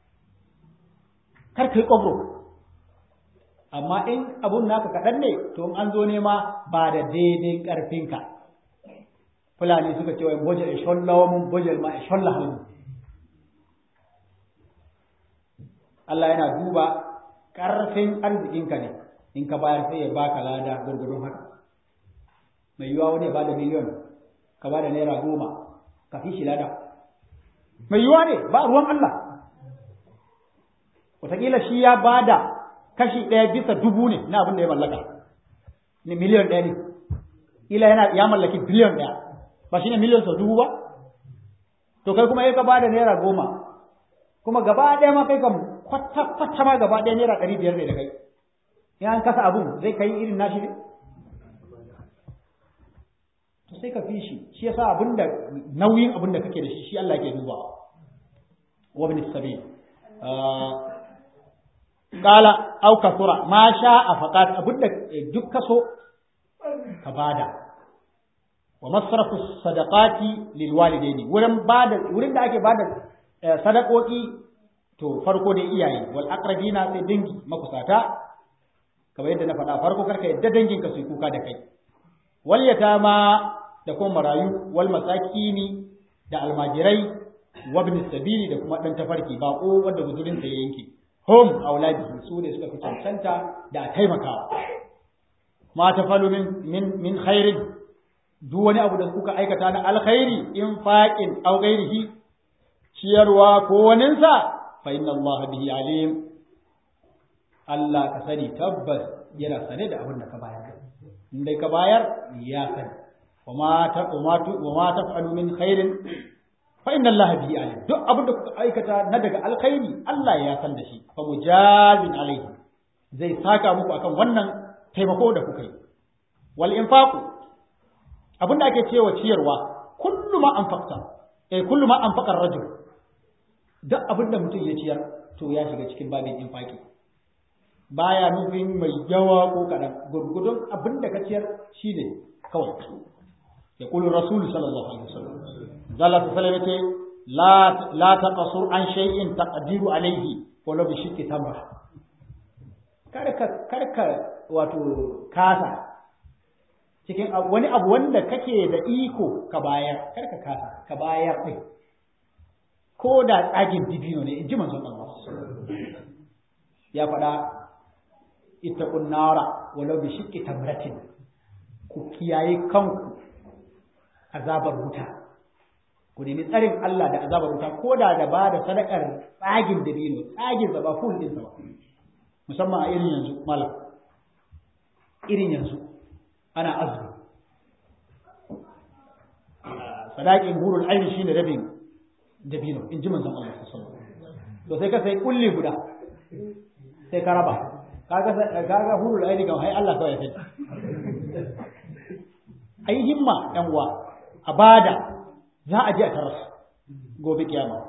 kar ka yi ƙwabro amma in abun naka kaɗan ne to in an zo nema ba da daidai ƙarfinka fulani suka ce wai bojal e shollawa mun bojal ma e sholla halmu Allah yana duba ƙarfin arzikinka ne in ka bayar sai ya baka lada gurgurdun haka mai yiwuwa wani ya bada miliyon ka bada naira goma ka fi shi lada mai yiwuwa ne ba ruwan Allah wataƙila shi ya bada kashi ɗaya bisa dubu ne na abin da ya mallaka ne miliyon ɗaya ne ila yana ya mallaki biliyon ɗaya ba shi ne miliyon sau dubu ba to kai kuma ya ka bada naira goma kuma gaba ɗaya ma kai kam kwata kwata ma gaba ɗaya naira ɗari biyar ne da kai in an kasa abun zai kai irin nashi ne to sai ka fi shi shi yasa abin da nauyin abin da kake da shi shi Allah ke dubawa wa bin sabil qala aw kasura ma sha'a faqat abin da duk kaso ka bada wa masrafu sadaqati lil walidaini wurin bada wurin da ake bada sadakoki to farko dai iyaye wal aqrabina sai dangi makusata kamar yadda na faɗa farko karka yadda dangin ka su kuka da kai wal yatama da kuma marayu wal masakini da almajirai wa ibn sabili da kuma dan tafarki bako wanda guzurin sa ya yanke hum auladi su ne suka fi cancanta da taimakawa ma tafalu min min min khairin duk wani abu da kuka aikata na alkhairi in faqin aw ghairihi ciyarwa ko waninsa fa inna Allah bihi alim Allah ka sani tabbas yana sane da abin da ka bayar in dai ka bayar ya sani wa ma ta wa ma taf'alu min khairin fa inna Allah bihi alim duk abin da kuka aikata na daga alkhairi Allah ya san da shi fa mujazin alaihi zai saka muku akan wannan taimako da kuka yi wal infaqu abin da ake cewa ciyarwa kullu ma anfaqta eh kullu ma anfaqa ar-rajul duk abin da mutum ya ciyar to ya shiga cikin babin infaki baya nufin mai yawa ko kaɗan gurgudun abin da ka ciyar shi ne kawai ya kulu rasul sallallahu alaihi wasallam zalla ta sallama ce la la taqasur an shay'in taqdiru alaihi wala bi shiqqi tamra karka karka wato kasa cikin wani abu wanda kake da iko ka bayar karka kasa ka bayar din ko da tsagin dibino ne in ji manzon Allah ya faɗa ittaqun nara walau bi shiqqi tamratin ku kiyaye kanku azabar wuta ku nemi tsarin Allah da azabar wuta ko da da ba da sadakar tsagin dabino tsagin ba full din sa ba musamman a irin yanzu malam irin yanzu ana azumi sadakin hurul aini shine rabin dabino in ji manzon Allah sallallahu alaihi wasallam to sai ka sai kulli guda sai ka raba kaga kaga hurul aini ga hai Allah kawai sai ai himma yan uwa a bada za a je a taras gobe kiyama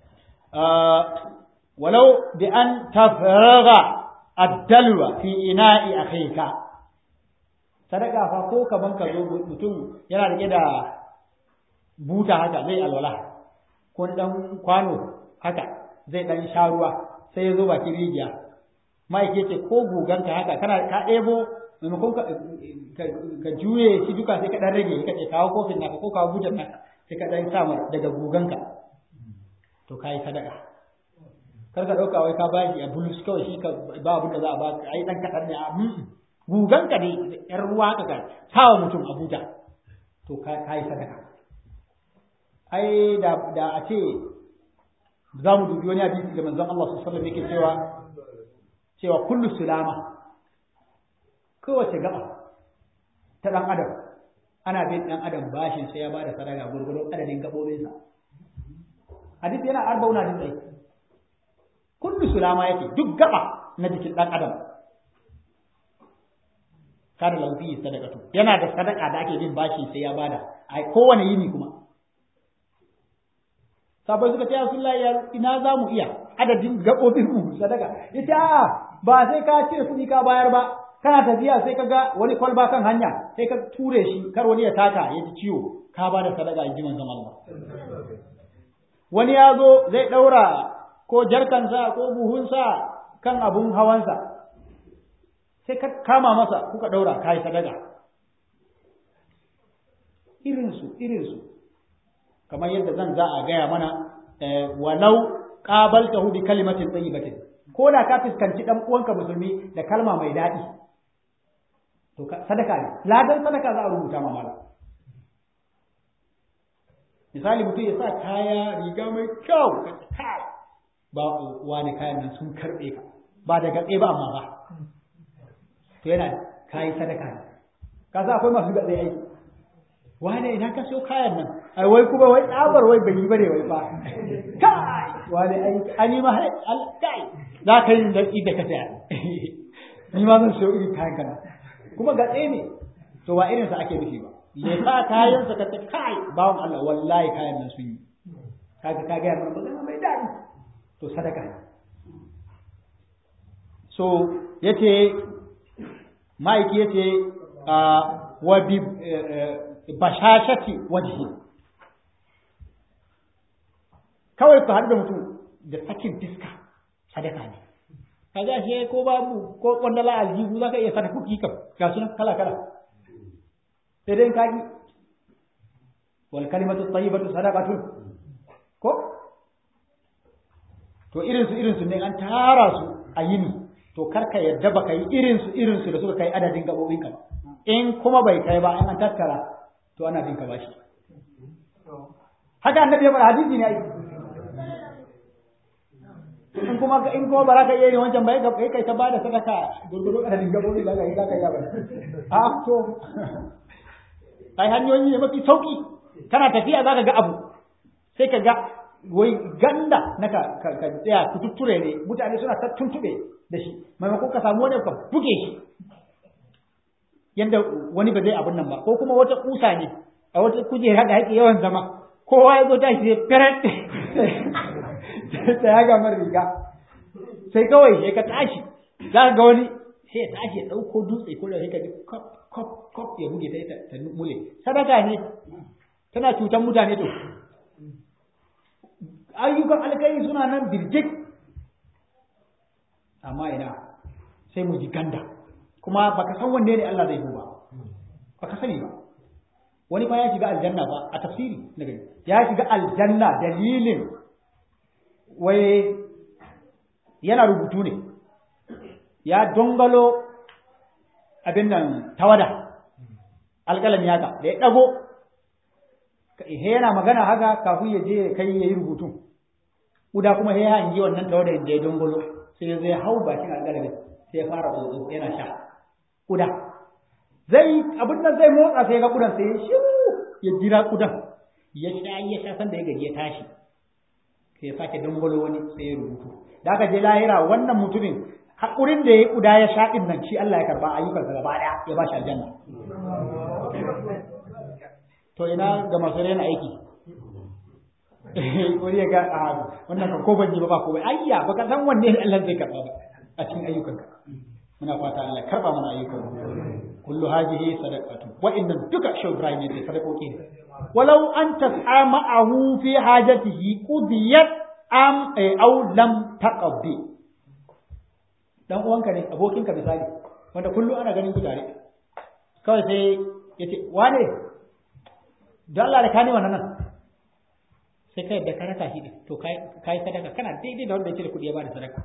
walau bi an tafraga ad-dalwa fi ina'i akhika sadaka fa ko kaman ka zo mutum yana rike da buta haka zai alwala ko dan kwano haka zai dan sha ruwa sai ya zo bakin rijiya ma'aike ce ko guganka haka kana ka ɗebo maimakon ka juye shi duka sai ka ɗan rage ka ce kawo kofin naka ko kawo butan naka sai ka ɗan samar daga guganka to ka yi sadaka kar ka ɗauka wai ka ba shi a bulus kawai shi ka ba abin da za a ba ka ai ɗan kaɗan ne a guganka ne ƴar ruwa haka ka sawa mutum a buta to ka yi sadaka ai da da a ce za mu dubi wani hadisi da manzon Allah sallallahu alaihi wasallam yake cewa cewa kullu sulama kowace gaba ta dan adam ana bin dan adam bashin sai ya bada sadaka gurgurun adadin gabobinsa hadisi yana arbauna din dai kullu sulama yake duk gaba na jikin dan adam kada laufi sadakatu yana da sadaka da ake bin bashi sai ya bada a kowane yini kuma sabai suka ce Rasulullahi ya ina za mu iya adadin gaɓoɓin mu sadaka ita ba sai ka cire kuɗi ka bayar ba kana tafiya sai ka ga wani kwalba kan hanya sai ka ture shi kar wani ya taka ya ji ciwo ka ba da sadaka in ji manzon Allah wani ya zo zai ɗaura ko jarkansa ko buhunsa kan abun hawansa sai ka kama masa kuka ɗaura ka yi sadaka irinsu irinsu kamar yadda zan za a gaya mana walau qabaltahu bi kalimatin tayyibatin ko da ka fuskanci dan uwanka musulmi da kalma mai daɗi to sadaka ne ladan sadaka za a rubuta ma mala misali mutum ya sa kaya riga mai kyau kai ba wani kayan nan sun karbe ka ba da gatse ba amma ba to yana kayi sadaka ne ka sa akwai masu gatse aiki wane ina ka so kayan nan ai wai kuma wai tsabar wai bai yi bane wai fa kai wane ai ani ma kai za ka yi da da ka saya ni ma zan so irin kayan kana kuma gatse ne to ba irin sa ake nufi ba ya sa kayan sa ka ta kai bawon Allah wallahi kayan nan sun yi kaga ka ga mana magana mai dadi to sadaka ne so yace ma'aiki yace wa bi bashashati wajhi kawai ku haɗu da mutum da sakin fiska sadaka ne kaga shi ko babu ko kwandala aljihu zaka iya sadaka kuki kam ga sunan kala kala sai dai kaji wal kalimatu tayyibatu sadaqatun ko to irin su irin su ne an tara su a yini to karka yadda baka yi irin su irin su da suka kai adadin gabobin ka in kuma bai kai ba in an tattara to ana bin ka bashi haka annabi ya faɗa hadisi ne ai in kuma in kuma baraka iya yin wancan bai kai kai ta bada sadaka gurguru adadin gabobi da ga yi zaka yi ba a to ai hanyoyi ne mafi sauki kana tafiya zaka ga abu sai ka ga wai ganda na ka ka tsaya ku tutture ne mutane suna ta tuntube da shi maimakon ka samu wani ka buge shi yanda wani ba zai abun nan ba ko kuma wata kusa ne a wata kujera da yake yawan zama kowa ya zo tashi sai feret sai ya ga riga sai kawai sai ka tashi za ka ga wani sai ya tashi ya ɗauko dutse ko da sai ka ji kop kop kop ya buge ta ta mule sadaka ne tana cutar mutane to ayyukan alkai suna nan birjik amma ina sai mu ji ganda kuma baka san wanne ne Allah zai yi ba baka sani ba wani fa ya shiga aljanna ba a tafsiri na gani ya shiga aljanna dalilin wai yana rubutu ne ya dongalo abin nan tawada alƙalam ya ga da ya ɗago yana magana haka kafin ya je kai ya yi rubutu uda kuma ya hangi wannan tawada da ya dongalo sai ya zai hau bakin alƙalamin sai ya fara tsotso yana sha uda zai abin nan zai motsa sai ga kudan sai ya shiru ya jira kudan ya sha ya sha san da ya gaji ya tashi sai ya sake dangwalo wani sai ya rubutu da aka je lahira wannan mutumin haƙurin da ya kuda ya sha din nan shi Allah ya karba ayyukansa gaba ɗaya ya ba shi aljanna to ina ga masu rena aiki wani ya ga a wannan kan ko ban yi ba ba ko bai ayya baka san wanne ne Allah zai karba ba a cikin ayyukanka muna fata Allah karba mana ayyukan kullu hadhihi sadaqatu wa inna duka shaw Ibrahim ne sadakoki ne walau an tas'a ma'ahu fi hajatihi qudiyat am aw lam taqdi dan uwanka ne abokinka misali wanda kullu ana ganin ku tare kawai sai yace wane dan Allah da kani wannan nan sai kai da ka raka shi to kai kai sadaka kana daidai da wanda yake da kudi ya bada sadaka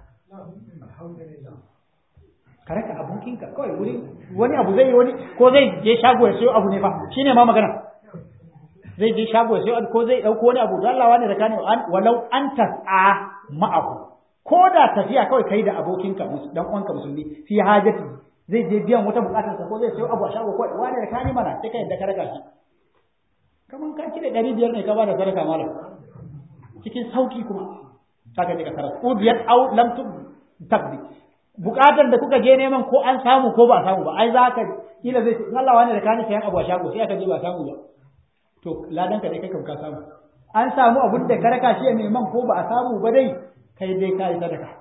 ka raka abokinka kawai wuri wani abu zai yi wani ko zai je shago ya sayo abu ne fa shine ma magana zai je shago ya sayo ko zai dauko wani abu don Allah wani da kane walau an tas'a ma'ahu ko da tafiya kawai kai da abokinka dan uwanka musulmi fi hajati zai je biyan wata bukatar sa ko zai sayo abu a shago kawai wani da kane mana sai kai da ka raka shi kaman ka kire ɗari biyar ne ka ba da sadaka malam cikin sauki kuma saka je ka tarar udiyat au lam tabdi bukatar da kuka je neman ko an samu ko ba samu ba ai za ka kila zai Allah wani da kani sayan abu a shago sai aka je ba samu ba to ladan ka dai kai ka samu an samu abun da karaka shi neman ko ba a samu ba dai kai dai kai sadaka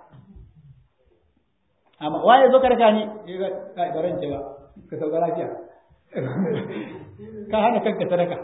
amma waye zo karaka ni kai baran ce ba ka sauka lafiya ka hana kanka sadaka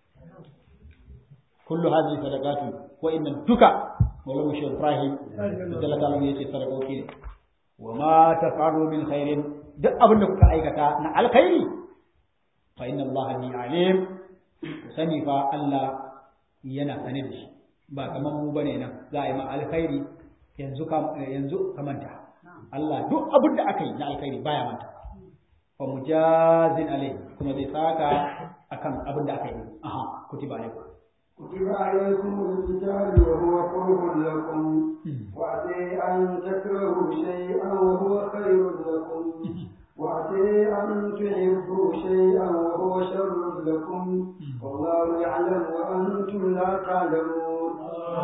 kullu hadhihi sadaqatu wa inna duka wala mushi ibrahim jalla ta'ala yace sadakoki ne wa ma taf'alu min khairin duk abin da kuka aikata na alkhairi fa inna allaha bi alim sani fa Allah yana sane da shi ba kamar mu bane nan za a yi ma alkhairi yanzu ka yanzu ka manta Allah duk abin da aka yi na alkhairi baya manta fa mujazin alai kuma zai saka akan abin da aka yi aha kutiba alaikum كتب عليكم القتال وهو كره لكم وعسى أن تكرهوا شيئا وهو خير لكم وعسى أن تحبوا شيئا وهو شر لكم والله يعلم وأنتم لا تعلمون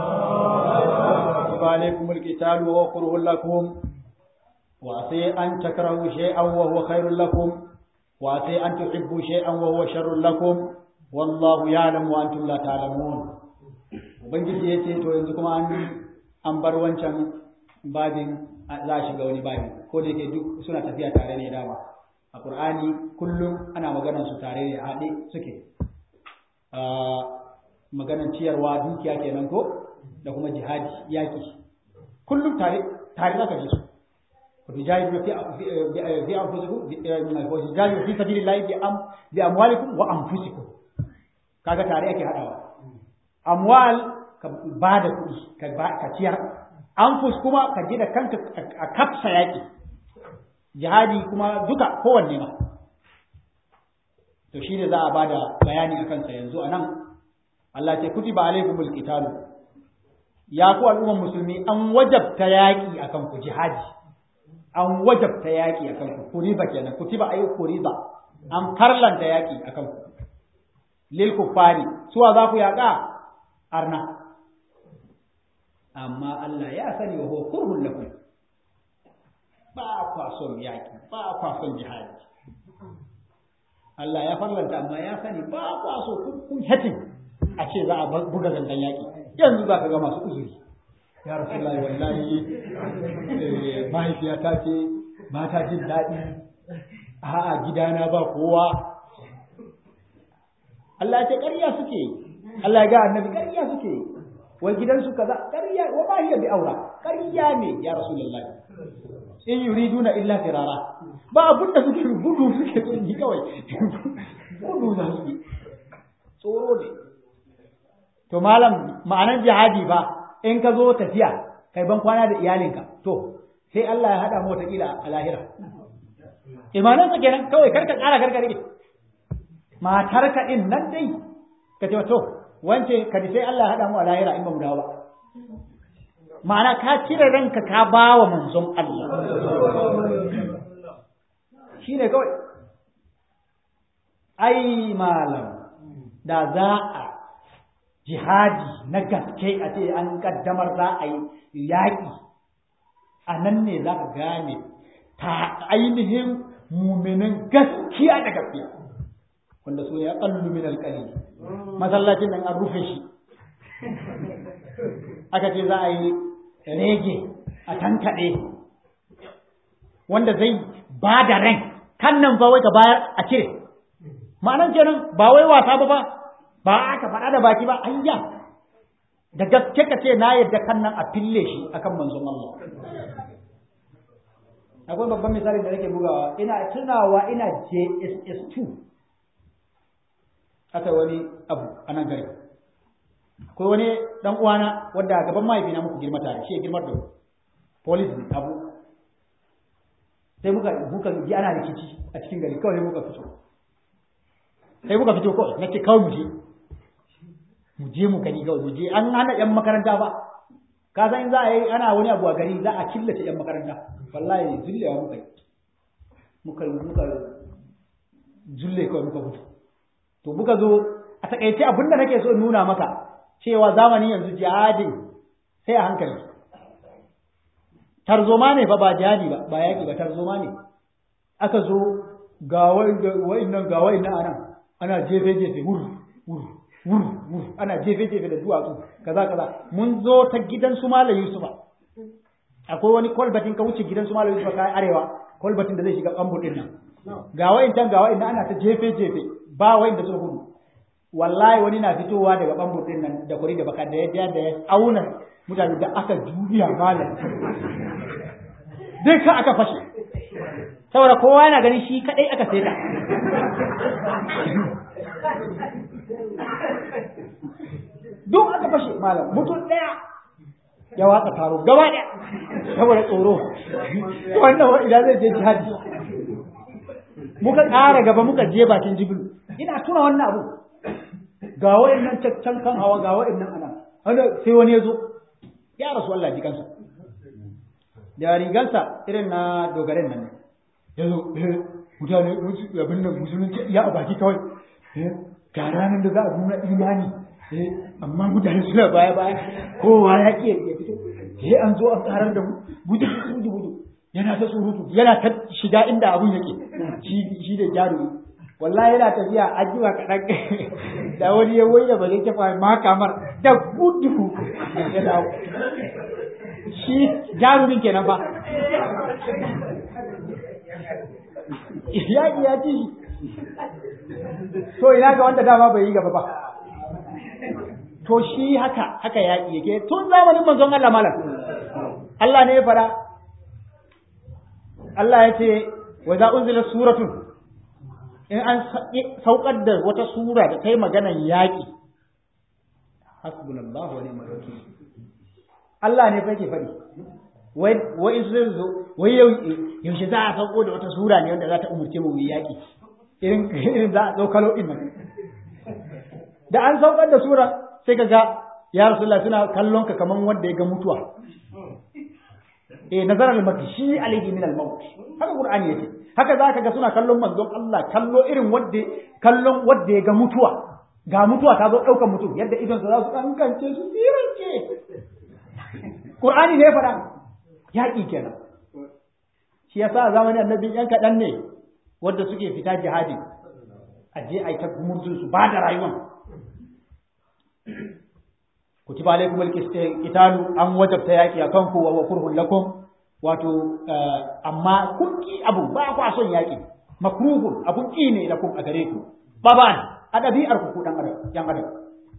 كتب عليكم القتال وهو كره لكم وعسى أن تكرهوا شيئا وهو خير لكم وعسى أن تحبوا شيئا وهو شر لكم والله يعلم وأنتم لا تعلمون ubangiji ya ce to yanzu kuma an an bar wancan babin za a shiga wani babi ko da yake duk suna tafiya tare ne dama a qur'ani kullum ana maganar su tare ne haɗe suke maganar ciyarwa dukiya kenan ko da kuma jihadi yaki kullum tare tare zaka ji su وتجاهدوا في في انفسكم وتجاهدوا في سبيل الله باموالكم وانفسكم kaga tare ake hadawa amwal ka bada kuɗi ka ka ciyar anfus kuma ka ji da kanka a kafsa yaki jihadi kuma duka kowanne ma to shine za a bada bayani akan sa yanzu anan Allah ce kutiba alaikumul qitalu ya ku al'umman musulmi an wajabta yaki akan ku jihadi an wajabta yaƙi a kanku kuriba kenan kutiba ayi kuriba an farlanta yaƙi a kanku lil kuffari suwa za ku yaƙa arna amma Allah ya sani wa huwa kurhun lakum ba kwa son yaƙi ba kwa son jihadi Allah ya farlanta amma ya sani ba kwa so kun hatin a ce za a buga zangan yaƙi yanzu za ka ga masu uzuri ya rasulullahi wallahi mahaifiyata ce ba ta jin daɗi a'a gidana ba kowa Allah ya ce ƙarya suke Allah ya ga annabi ƙarya suke wai gidansu kaza ƙarya wa ba hiya bi aura ƙarya ne ya rasulullahi in yuriduna illa firara ba abun da suke gudu suke tsoro kawai gudu za su tsoro ne to malam ma'anar jihadi ba in ka zo tafiya kai ban kwana da iyalinka to sai Allah ya haɗa mu wataƙila a lahira imanansa kenan kawai karka ƙara karka rike matarka ɗin nan dai ka ce to wance ka sai Allah ya haɗa mu a lahira in ba mu dawo ba ma'ana ka cire ranka ka ba wa manzon Allah shi ne kawai ai malam da za a jihadi na gaske a ce an kaddamar za a yi yaƙi a nan ne za ka gane ta ainihin muminin gaskiya da gaskiya wanda su ya kallu min alƙali masallacin nan an rufe shi aka ce za a yi rege a tankaɗe wanda zai ba da ran kan nan ba wai ka bayar a cire ma'anan kenan ba wai wasa ba ba ba aka faɗa da baki ba ayya da gaske ka ce na yadda kan nan a fille shi akan manzon Allah akwai babban misali da nake bugawa ina tunawa ina JSS 2 aka wani abu a nan gari akwai wani dan uwana wanda a gaban mahaifina muku girma tare shi ya girmar da police abu sai muka muka ji ana rikici a cikin gari kawai muka fito sai muka fito kawai nake kawai mu je mu je mu gani kawai mu je an hana yan makaranta ba ka san in za a yi ana wani abu a gari za a killace yan makaranta wallahi zullewa muka yi muka muka zulle kawai muka fito to muka zo a takaice abinda nake so in nuna maka cewa zamani yanzu jihadin sai a hankali tarzoma ne fa ba jihadi ba ba yaki ba tarzoma ne aka zo ga wa'innan ga wa'innan anan ana jefe jefe wur wur wur wur ana jefe jefe da duwatsu kaza kaza mun zo ta gidan su malam Yusufa akwai wani kolbatin ka wuce gidan su malam Yusufa kai arewa kolbatin da zai shiga bambul din nan ga wa'intan ga wa'innan ana ta jefe jefe ba wa'inda suka gudu wallahi wani na fitowa daga bambul din nan da kuri da baka da ya da ya auna mutane da aka juya malam dai ka aka fashe saboda kowa yana ganin shi kadai aka saita duk aka fashe malam mutum ɗaya ya watsa taro gaba ɗaya saboda tsoro wannan wa idan zai je jihadi muka ƙara gaba muka je bakin jibilu ina tuna wannan abu ga wa'annan can kan hawa ga wa'annan anan wanda sai wani ya zo ya rasu Allah ji kansa da rigansa irin na dogaren nan ne ya zo mutane abin da musulunci ya a baki kawai ga ranar da za a nuna imani amma mutane suna baya baya kowa ya ke ya fito sai an zo an karar da mu budu budu budu yana ta surutu yana ta shiga inda abun yake shi da jarumi wallahi yana tafiya an jima kaɗan da wani ya wanda ba zai tafa ma kamar da gudu ya dawo shi jarumin kenan ba ya ya ci shi to ina ga wanda dama bai yi gaba ba to shi haka haka yaƙi yake tun zamanin manzon Allah malam Allah ne ya fara Allah ya ce wa za unzila suratun in an saukar da wata sura da ta yi maganan yaƙi hasbunallahu wa ni'mal wakil Allah ne fa yake faɗi wai wai zai zo wai yau yaushe za a sauko da wata sura ne wanda za ta umurce mu yaƙi irin irin za a ɗaukalo ɗin nan da an saukar da sura sai ka ga ya rasulullah suna kallon ka kaman wanda ya ga mutuwa eh nazar al-makshi alayhi min al-maut haka qur'ani yace haka zaka ga suna kallon manzon Allah kallo irin wanda kallon wanda ya ga mutuwa ga mutuwa ta zo daukar mutum yadda idon sa za su kankance su sirance qur'ani ne faɗa yaƙi kenan shi yasa zamanin annabi yan kaɗan ne wanda suke fita jihadi a je a yi ta murjin su ba da rayuwan kutiba alaikum alqitalu an wajabta yaki akan ku wa kurhun lakum wato amma kun ki abu ba ku son yaki makruhun abun ki ne lakum a gare ku baban a dabi'ar ku dan adam yan adam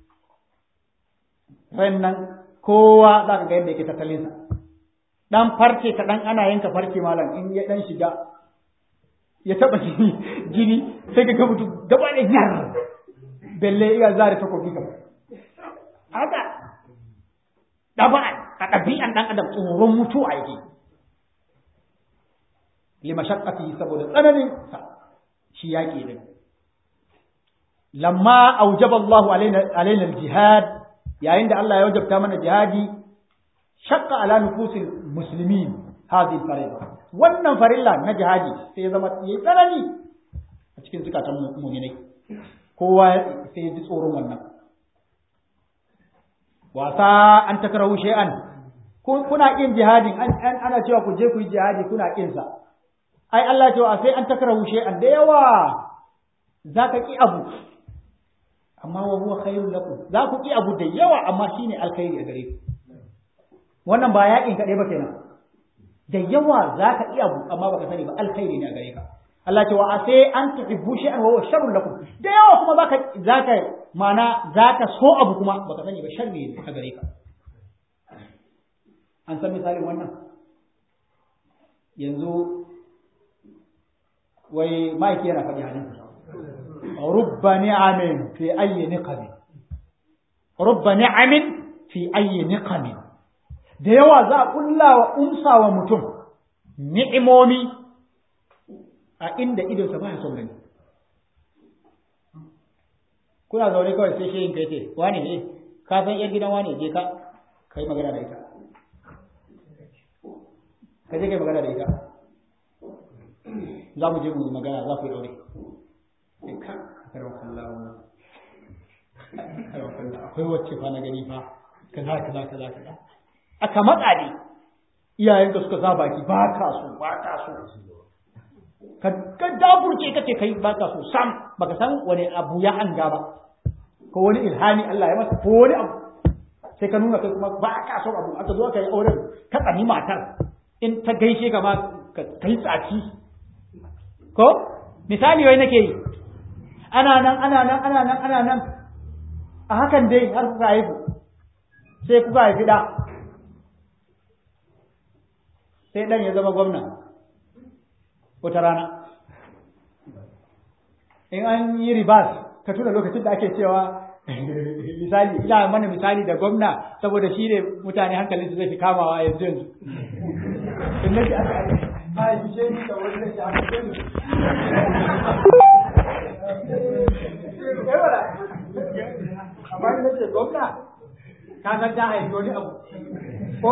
nan kowa za ka ga yadda yake tattalin sa dan farce ka dan ana yanka farce malam in ya dan shiga ya taba jini jini sai ka ga mutum gaba da yar belle iya zare takobi kamar haka ɗaba'an a ɗabi'an ɗan adam tsoron mutuwa yake lima shakkati saboda tsananin sa shi yaƙi din lamma aujaba Allah alaina al-jihad yayin da Allah ya wajabta mana jihadi shakka ala nufusil muslimin hadhihi farida wannan farilla na jihadi sai ya zama yayi tsanani a cikin zukatan mu'minai kowa sai ya ji tsoron wannan wasa an takrahu shay'an kuna kin jihadin an ana cewa ku je ku yi jihadi kuna kin sa ai Allah cewa sai an takrahu shay'an da yawa zaka ki abu amma wa huwa khairul lakum za ku ki abu da yawa amma shine alkhairi a gare ku wannan ba yakin kaɗai ba kenan da yawa zaka ki abu amma baka sani ba alkhairi ne a gare ka Allah ce wa sai an tuhibbu shay'an wa huwa sharrul lakum da yawa kuma zaka zaka mana zaka so abu kuma baka sani ba sharri ne a gare ka an san misalin wannan yanzu wai mike yana faɗi hadisi rubba ni'amin fi ayyi niqamin rubba ni'amin fi ayyi niqamin da yawa za a kulla wa umsa wa mutum ni'imomi a inda idonsa ba ya son gani kuna zaune kawai sai shehin kai ce wane ne ka san yar gidan wane je ka kai magana da ita ka je kai magana da ita za mu je mu magana za ku yi aure ka karwa kallawa karwa kallawa akwai wacce fa na gani fa kaza kaza kaza kaza aka matsa ne iyayenka suka sa baki ba ka so ba ka so ka dafurce kace kai ba ka so sam baka san wani abu ya hanga ba ko wani ilhami Allah ya masa ko wani abu sai ka nuna kai kuma ba ka so abu aka zo ka yi auren ka tsani matar in ta gaishe ka ma ka kai tsaci ko misali wai nake yi ana nan ana nan ana nan ana nan a hakan dai har kuka haihu sai kuka haifi da sai dan ya zama gwamna wata rana in an yi ribas ka tuna lokacin da ake cewa misali ina mana misali da gwamna saboda shi ne mutane hankalin su zai fi kamawa yanzu yanzu in nake aka a yi ce ni da wani nake aka ce ni amma ni nake gwamna ka san ta haifi wani abu ko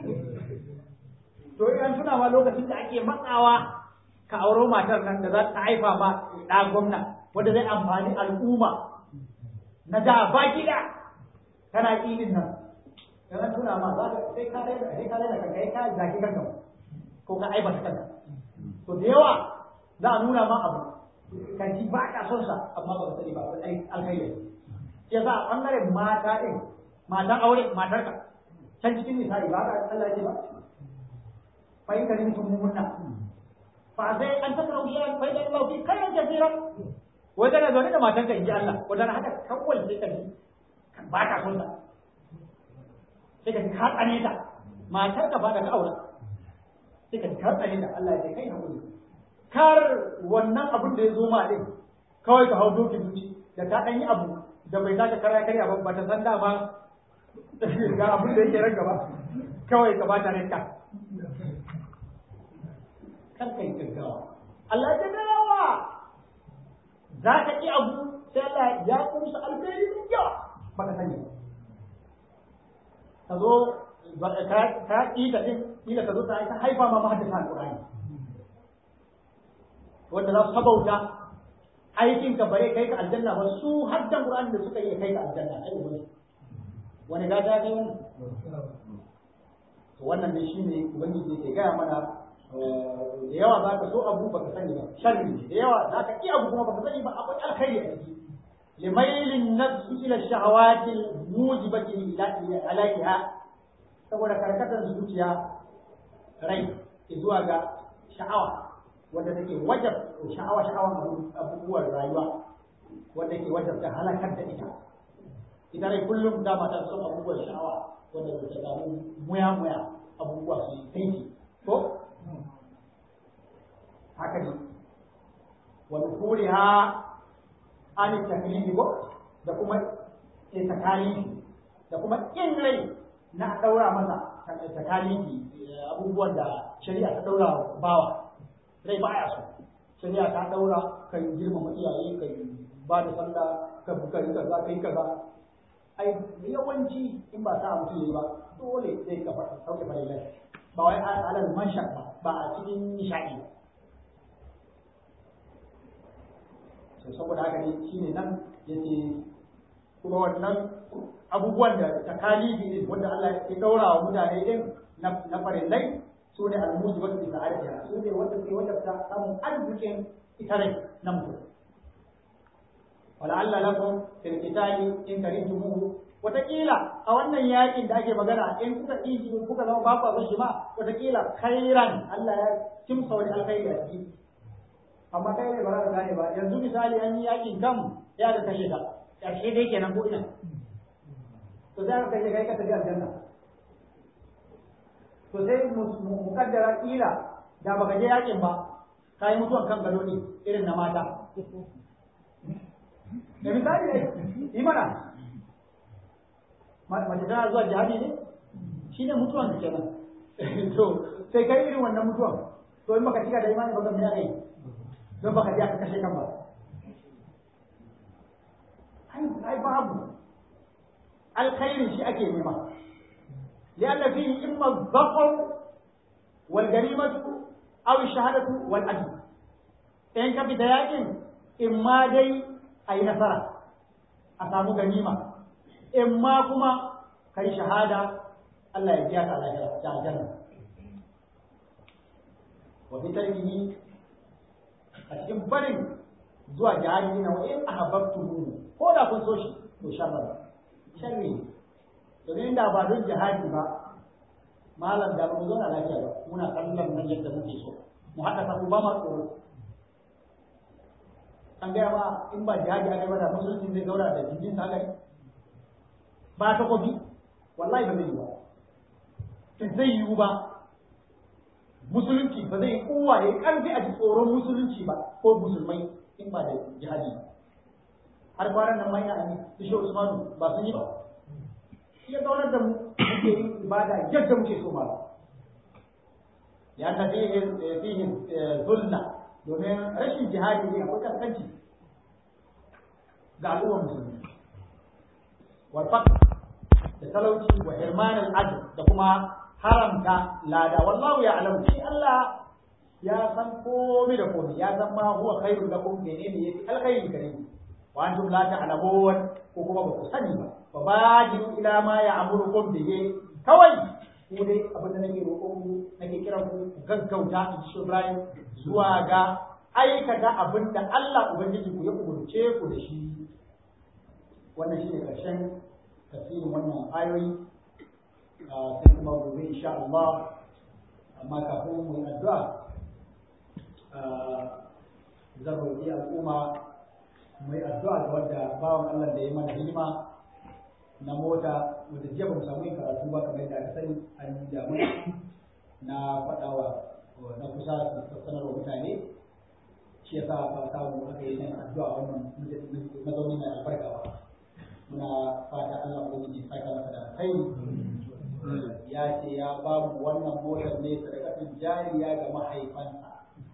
to idan tuna ma lokacin da ake matsawa ka auro matar nan da za ta haifa ma ɗa gwamna wanda zai amfani al'umma na da baki da kana ƙinin nan dan an tuna ma za ka sai ka raina sai ka raina kanka ka zaki kanka ko ka aibata kanka to da yawa za a nuna ma abu kan ji ba ka son sa amma ba ka sani ba ba ai alkhairi ya sa a bangaren mata din matan aure matar ka can cikin nisa'i ba ka Allah ya ce ba fa in karin tumunna fa sai an takrau shay'an fa idan Allah fi khairan kaseeran wai kana zaune da matanka in ji Allah wata haka kawai sai ka ji ba ka son ta sai ka ji ka tsane ta matar ka ba da ka aure sai ka ji ka tsane ta Allah ya ce kai hakuri kar wannan abin da ya zo ma din kawai ka hau dokin zuci da ka dan yi abu da bai saka kara karya ba ba ta san dama ga abin da yake ranka ba kawai ka ba ta ranka kar kai gaggawa Allah ya gaggawa za ka ƙi abu sai Allah ya kusa alkhairi mai yawa ba ka sani ka zo ka ƙi ta ɗin ƙila ka zo ta ta haifa ma mahaddasa alƙur'ani wanda za su sabauta aikin ka bare kai ka aljanna ba su haddan qur'ani da suka yi kai ka aljanna ai wani wani gata ya kai wani to wannan ne shine ubangiji yake gaya mana da yawa za ka so abu baka sani ba sharri da yawa za ka ƙi abu kuma baka sani ba akwai alkhairi a ciki limailin nafsi ila shahawati mujibati alaiha saboda karkatar zuciya rai zuwa ga sha'awa wanda take wajab sha'awa sha'awan abubuwan rayuwa wanda ke wajab ta halakar da ita ita rai kullum dama ta son abubuwan sha'awa wanda ta samu muya muya abubuwa su yi taiki ko haka ne wa nufuriha an taklifi ko da kuma takalifi da kuma kin rai na daura masa takalifi abubuwan da shari'a ta daura bawa rai baya so shari'a ta daura kan girmama iyaye kan ba da sallah ka buka yi kaza kai kaza ai yawanci in ba sa mutum yi ba dole zai ka sauke farilai ba wai alal manshak ba ba a cikin nishadi ba to saboda haka ne shine nan yace kuma wannan abubuwan da takalifi ne wanda Allah ya daura wa mutane din na na farillai su ne al-musibatu bi sa'adatiha su ne wanda ke wanda ta samun arzikin ita rai na mutum wala'alla lakum fil qitali in karihtumuhu wataƙila a wannan yakin da ake magana in kuka ƙi shi kuka zama ba ku son shi ma wataƙila khairan Allah ya kimsa wani alkhairi a ciki amma kai ne ba za ka gane ba yanzu misali an yi yakin kam ya ka kashe ka ƙarshe dai kenan ko ina to sai ka kashe kai ka tafi aljanna to sai mu kaddara kila da baka je yakin ba ka yi mutuwan kan gado ne irin na mata da misali ne yi mana mace tana zuwa jihadi ne shi ne mutuwan da kenan to sai kai irin wannan mutuwan to in baka cika da imani ba zan yi don baka je aka kashe kan ba ai babu alkhairin shi ake nema لأن فيه إما الظفر والجريمة أو الشهادة والأجر إن كان بدايات إما دي أي نصرة أسامو غنيمة إما كما كي شهادة الله يجيك على الجنة وفي تركه أتكلم برين zuwa jihadi na wa in ahabbtuhu ko da kun so shi to sharra sharri domin da ba don jihadi ba malam da ba mu zauna lafiya ba muna kallon nan yadda muke so mu haɗa sabu ba ma tsoro an gaya ma in ba jihadi aka ba da musulunci zai zauna da jirgin sa gari ba ta kofi wallahi ba zai yi ba zai yiwu ba musulunci ba zai yi kowa ya karfi a ji tsoron musulunci ba ko musulmai in ba da jihadi ba har kwanan nan mai ani su shi Usmanu ba sun yi ba shi ya zaunar da mu muke yin ibada yadda muke so ba ya na fihi fihi zulna domin rashin jihadi ne akwai kaskanci ga al'ummar musulmi wal faqr da talauci wa hirman al da kuma haramta lada wallahu ya'lamu shi Allah ya san komai da komai ya san ma huwa khairul lakum menene yake alkhairi gare ku wa antum la ta'lamun ko kuma ba ku sani ba fa bajiru ila ma ya'murukum bihi kawai ku dai abin da nake roƙon ku nake kiran ku gaggauta in shi Ibrahim zuwa ga aikata abin da Allah ubangiji ku ya umurce ku da shi wannan shine karshen tafsirin wannan ayoyi sai kuma gobe insha Allah amma kafin mu yi addu'a zan roƙi al'umma mu yi addu'a ga wanda bawan Allah da ya mana hidima na mota wanda jiya ba mu samu yin karatu ba kamar yadda aka sani an yi damuna na faɗawa na kusa su sanarwa mutane shi yasa ba samu aka yi nan addu'a wannan mazauni mai albarka ba muna fata Allah ubangiji saka masa da alkhairi ya ce ya ba mu wannan motar ne sadakatin jariya ga mahaifansa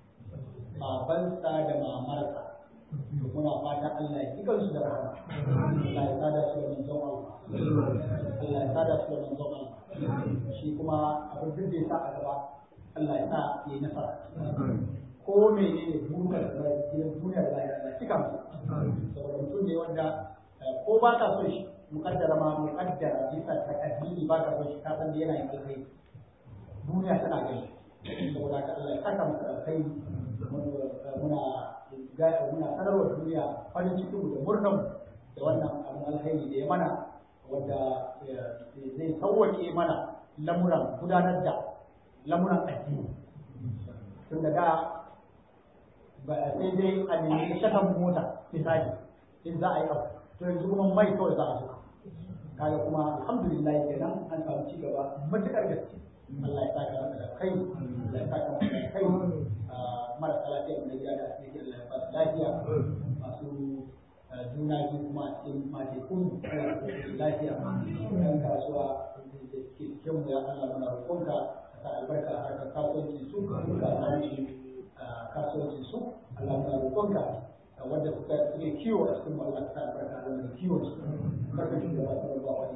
babansa da mamarsa muna fata Allah ya kikan su da rahama Allah ya sada su da manzon Allah Allah ya sada su da manzon Allah shi kuma abin duk da ya sa a gaba Allah ya sa ya yi nasara ko menene bunkar da gidan duniya da lahira Allah cika mu saboda mutum ne wanda ko ba ka son shi mukaddara ma mukaddara bisa takaddini ba ka son shi ka san da yana yin alkhairi duniya tana gani saboda haka Allah ya saka masa alkhairi muna muna sanarwa duniya farin cikin da murnan da wannan abin alkhairi da ya mana wanda zai sauwake mana lamuran gudanar da lamuran addini tun da da ba sai dai a nemi shakan mota misali in za a yi abu to yanzu kuma mai kawai za a zuka kaga kuma alhamdulillah kenan an samu ci gaba matukar gaske Allah ya saka maka da kai Allah ya saka maka da kai marasa lafiya da gida da asibiti Allah ya ba su lafiya masu juna biyu kuma a cikin matekun lafiya ɗan kasuwa da suke cikin mu ya Allah muna roƙonka ka sa albarka a harkar kasuwanci su ka samu kasuwanci su Allah muna roƙonka wanda suka suke kiwo a cikin Allah ta albarka a wannan kiwon su barka shi da wasu ruwa wani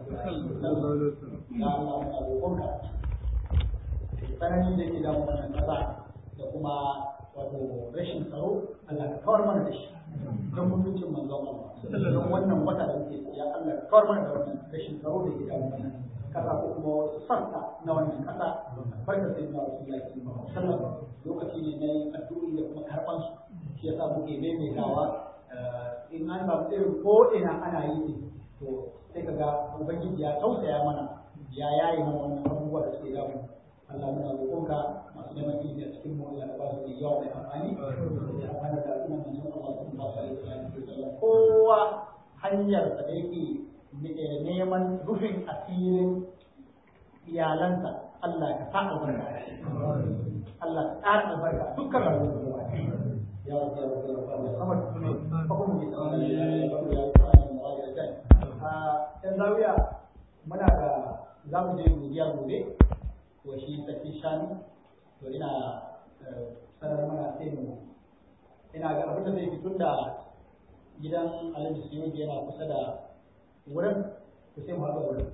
ya Allah muna roƙonka tsananin da ke damu wannan ƙasa da kuma wato rashin tsaro Allah ka kawar mana da shi don mutuncin manzon Allah don wannan wata da muke ya Allah ka kawar mana da wannan rashin tsaro da ke damu wannan kasa ko kuma wasu sassa na wannan kasa barka sai na Rasulullahi sallallahu alaihi wasallam lokaci ne na yin addu'o'i da kuma karɓan su shi yasa muke maimaitawa in an samu irin ko ina ana yi ne to sai ka ga ubangiji ya tausaya mana ya yaye mana wannan abubuwa da suke damu Allah muna roƙonka masu neman ilimi a cikin mu Allah ka ba su da yawa mai amfani da amfani da al'umma mun san Allah sallallahu alaihi wasallam kowa hanyar da yake neman rufin asirin iyalansa Allah ka sa albarka Allah ka ƙara albarka dukkan rayuwar يا رب يا رب يا رب يا صمد فقم yan zawiya muna da za mu je godiya gobe wa shi sarki shanu to ina sanar mana sai mu ina ga abin da zai fi tun da gidan alhaji suyuji yana kusa da wurin to sai mu haɗa wurin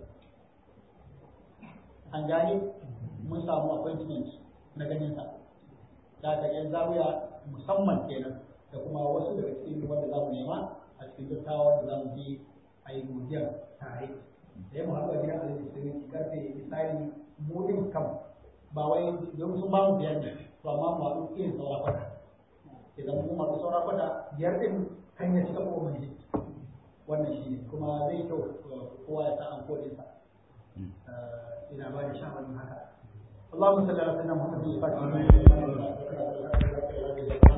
an gane mun samu appointment na ganin sa da ka yan zawiya musamman kenan da kuma wasu daga cikin wanda za mu nema a cikin dattawa da za mu je a yi godiyar tare da ya muhammadu gidan alhaji sirri karfe misali mu din kam ba wai don sun ba mu biyar ne to amma mu haɗu irin saura kwata idan mu haɗu saura kwata biyar din kan ya cika ko mai wannan shi ne kuma zai kyau kowa ya sa an kodinsa ina ba da shawarin haka اللهم صل على سيدنا محمد الفاتح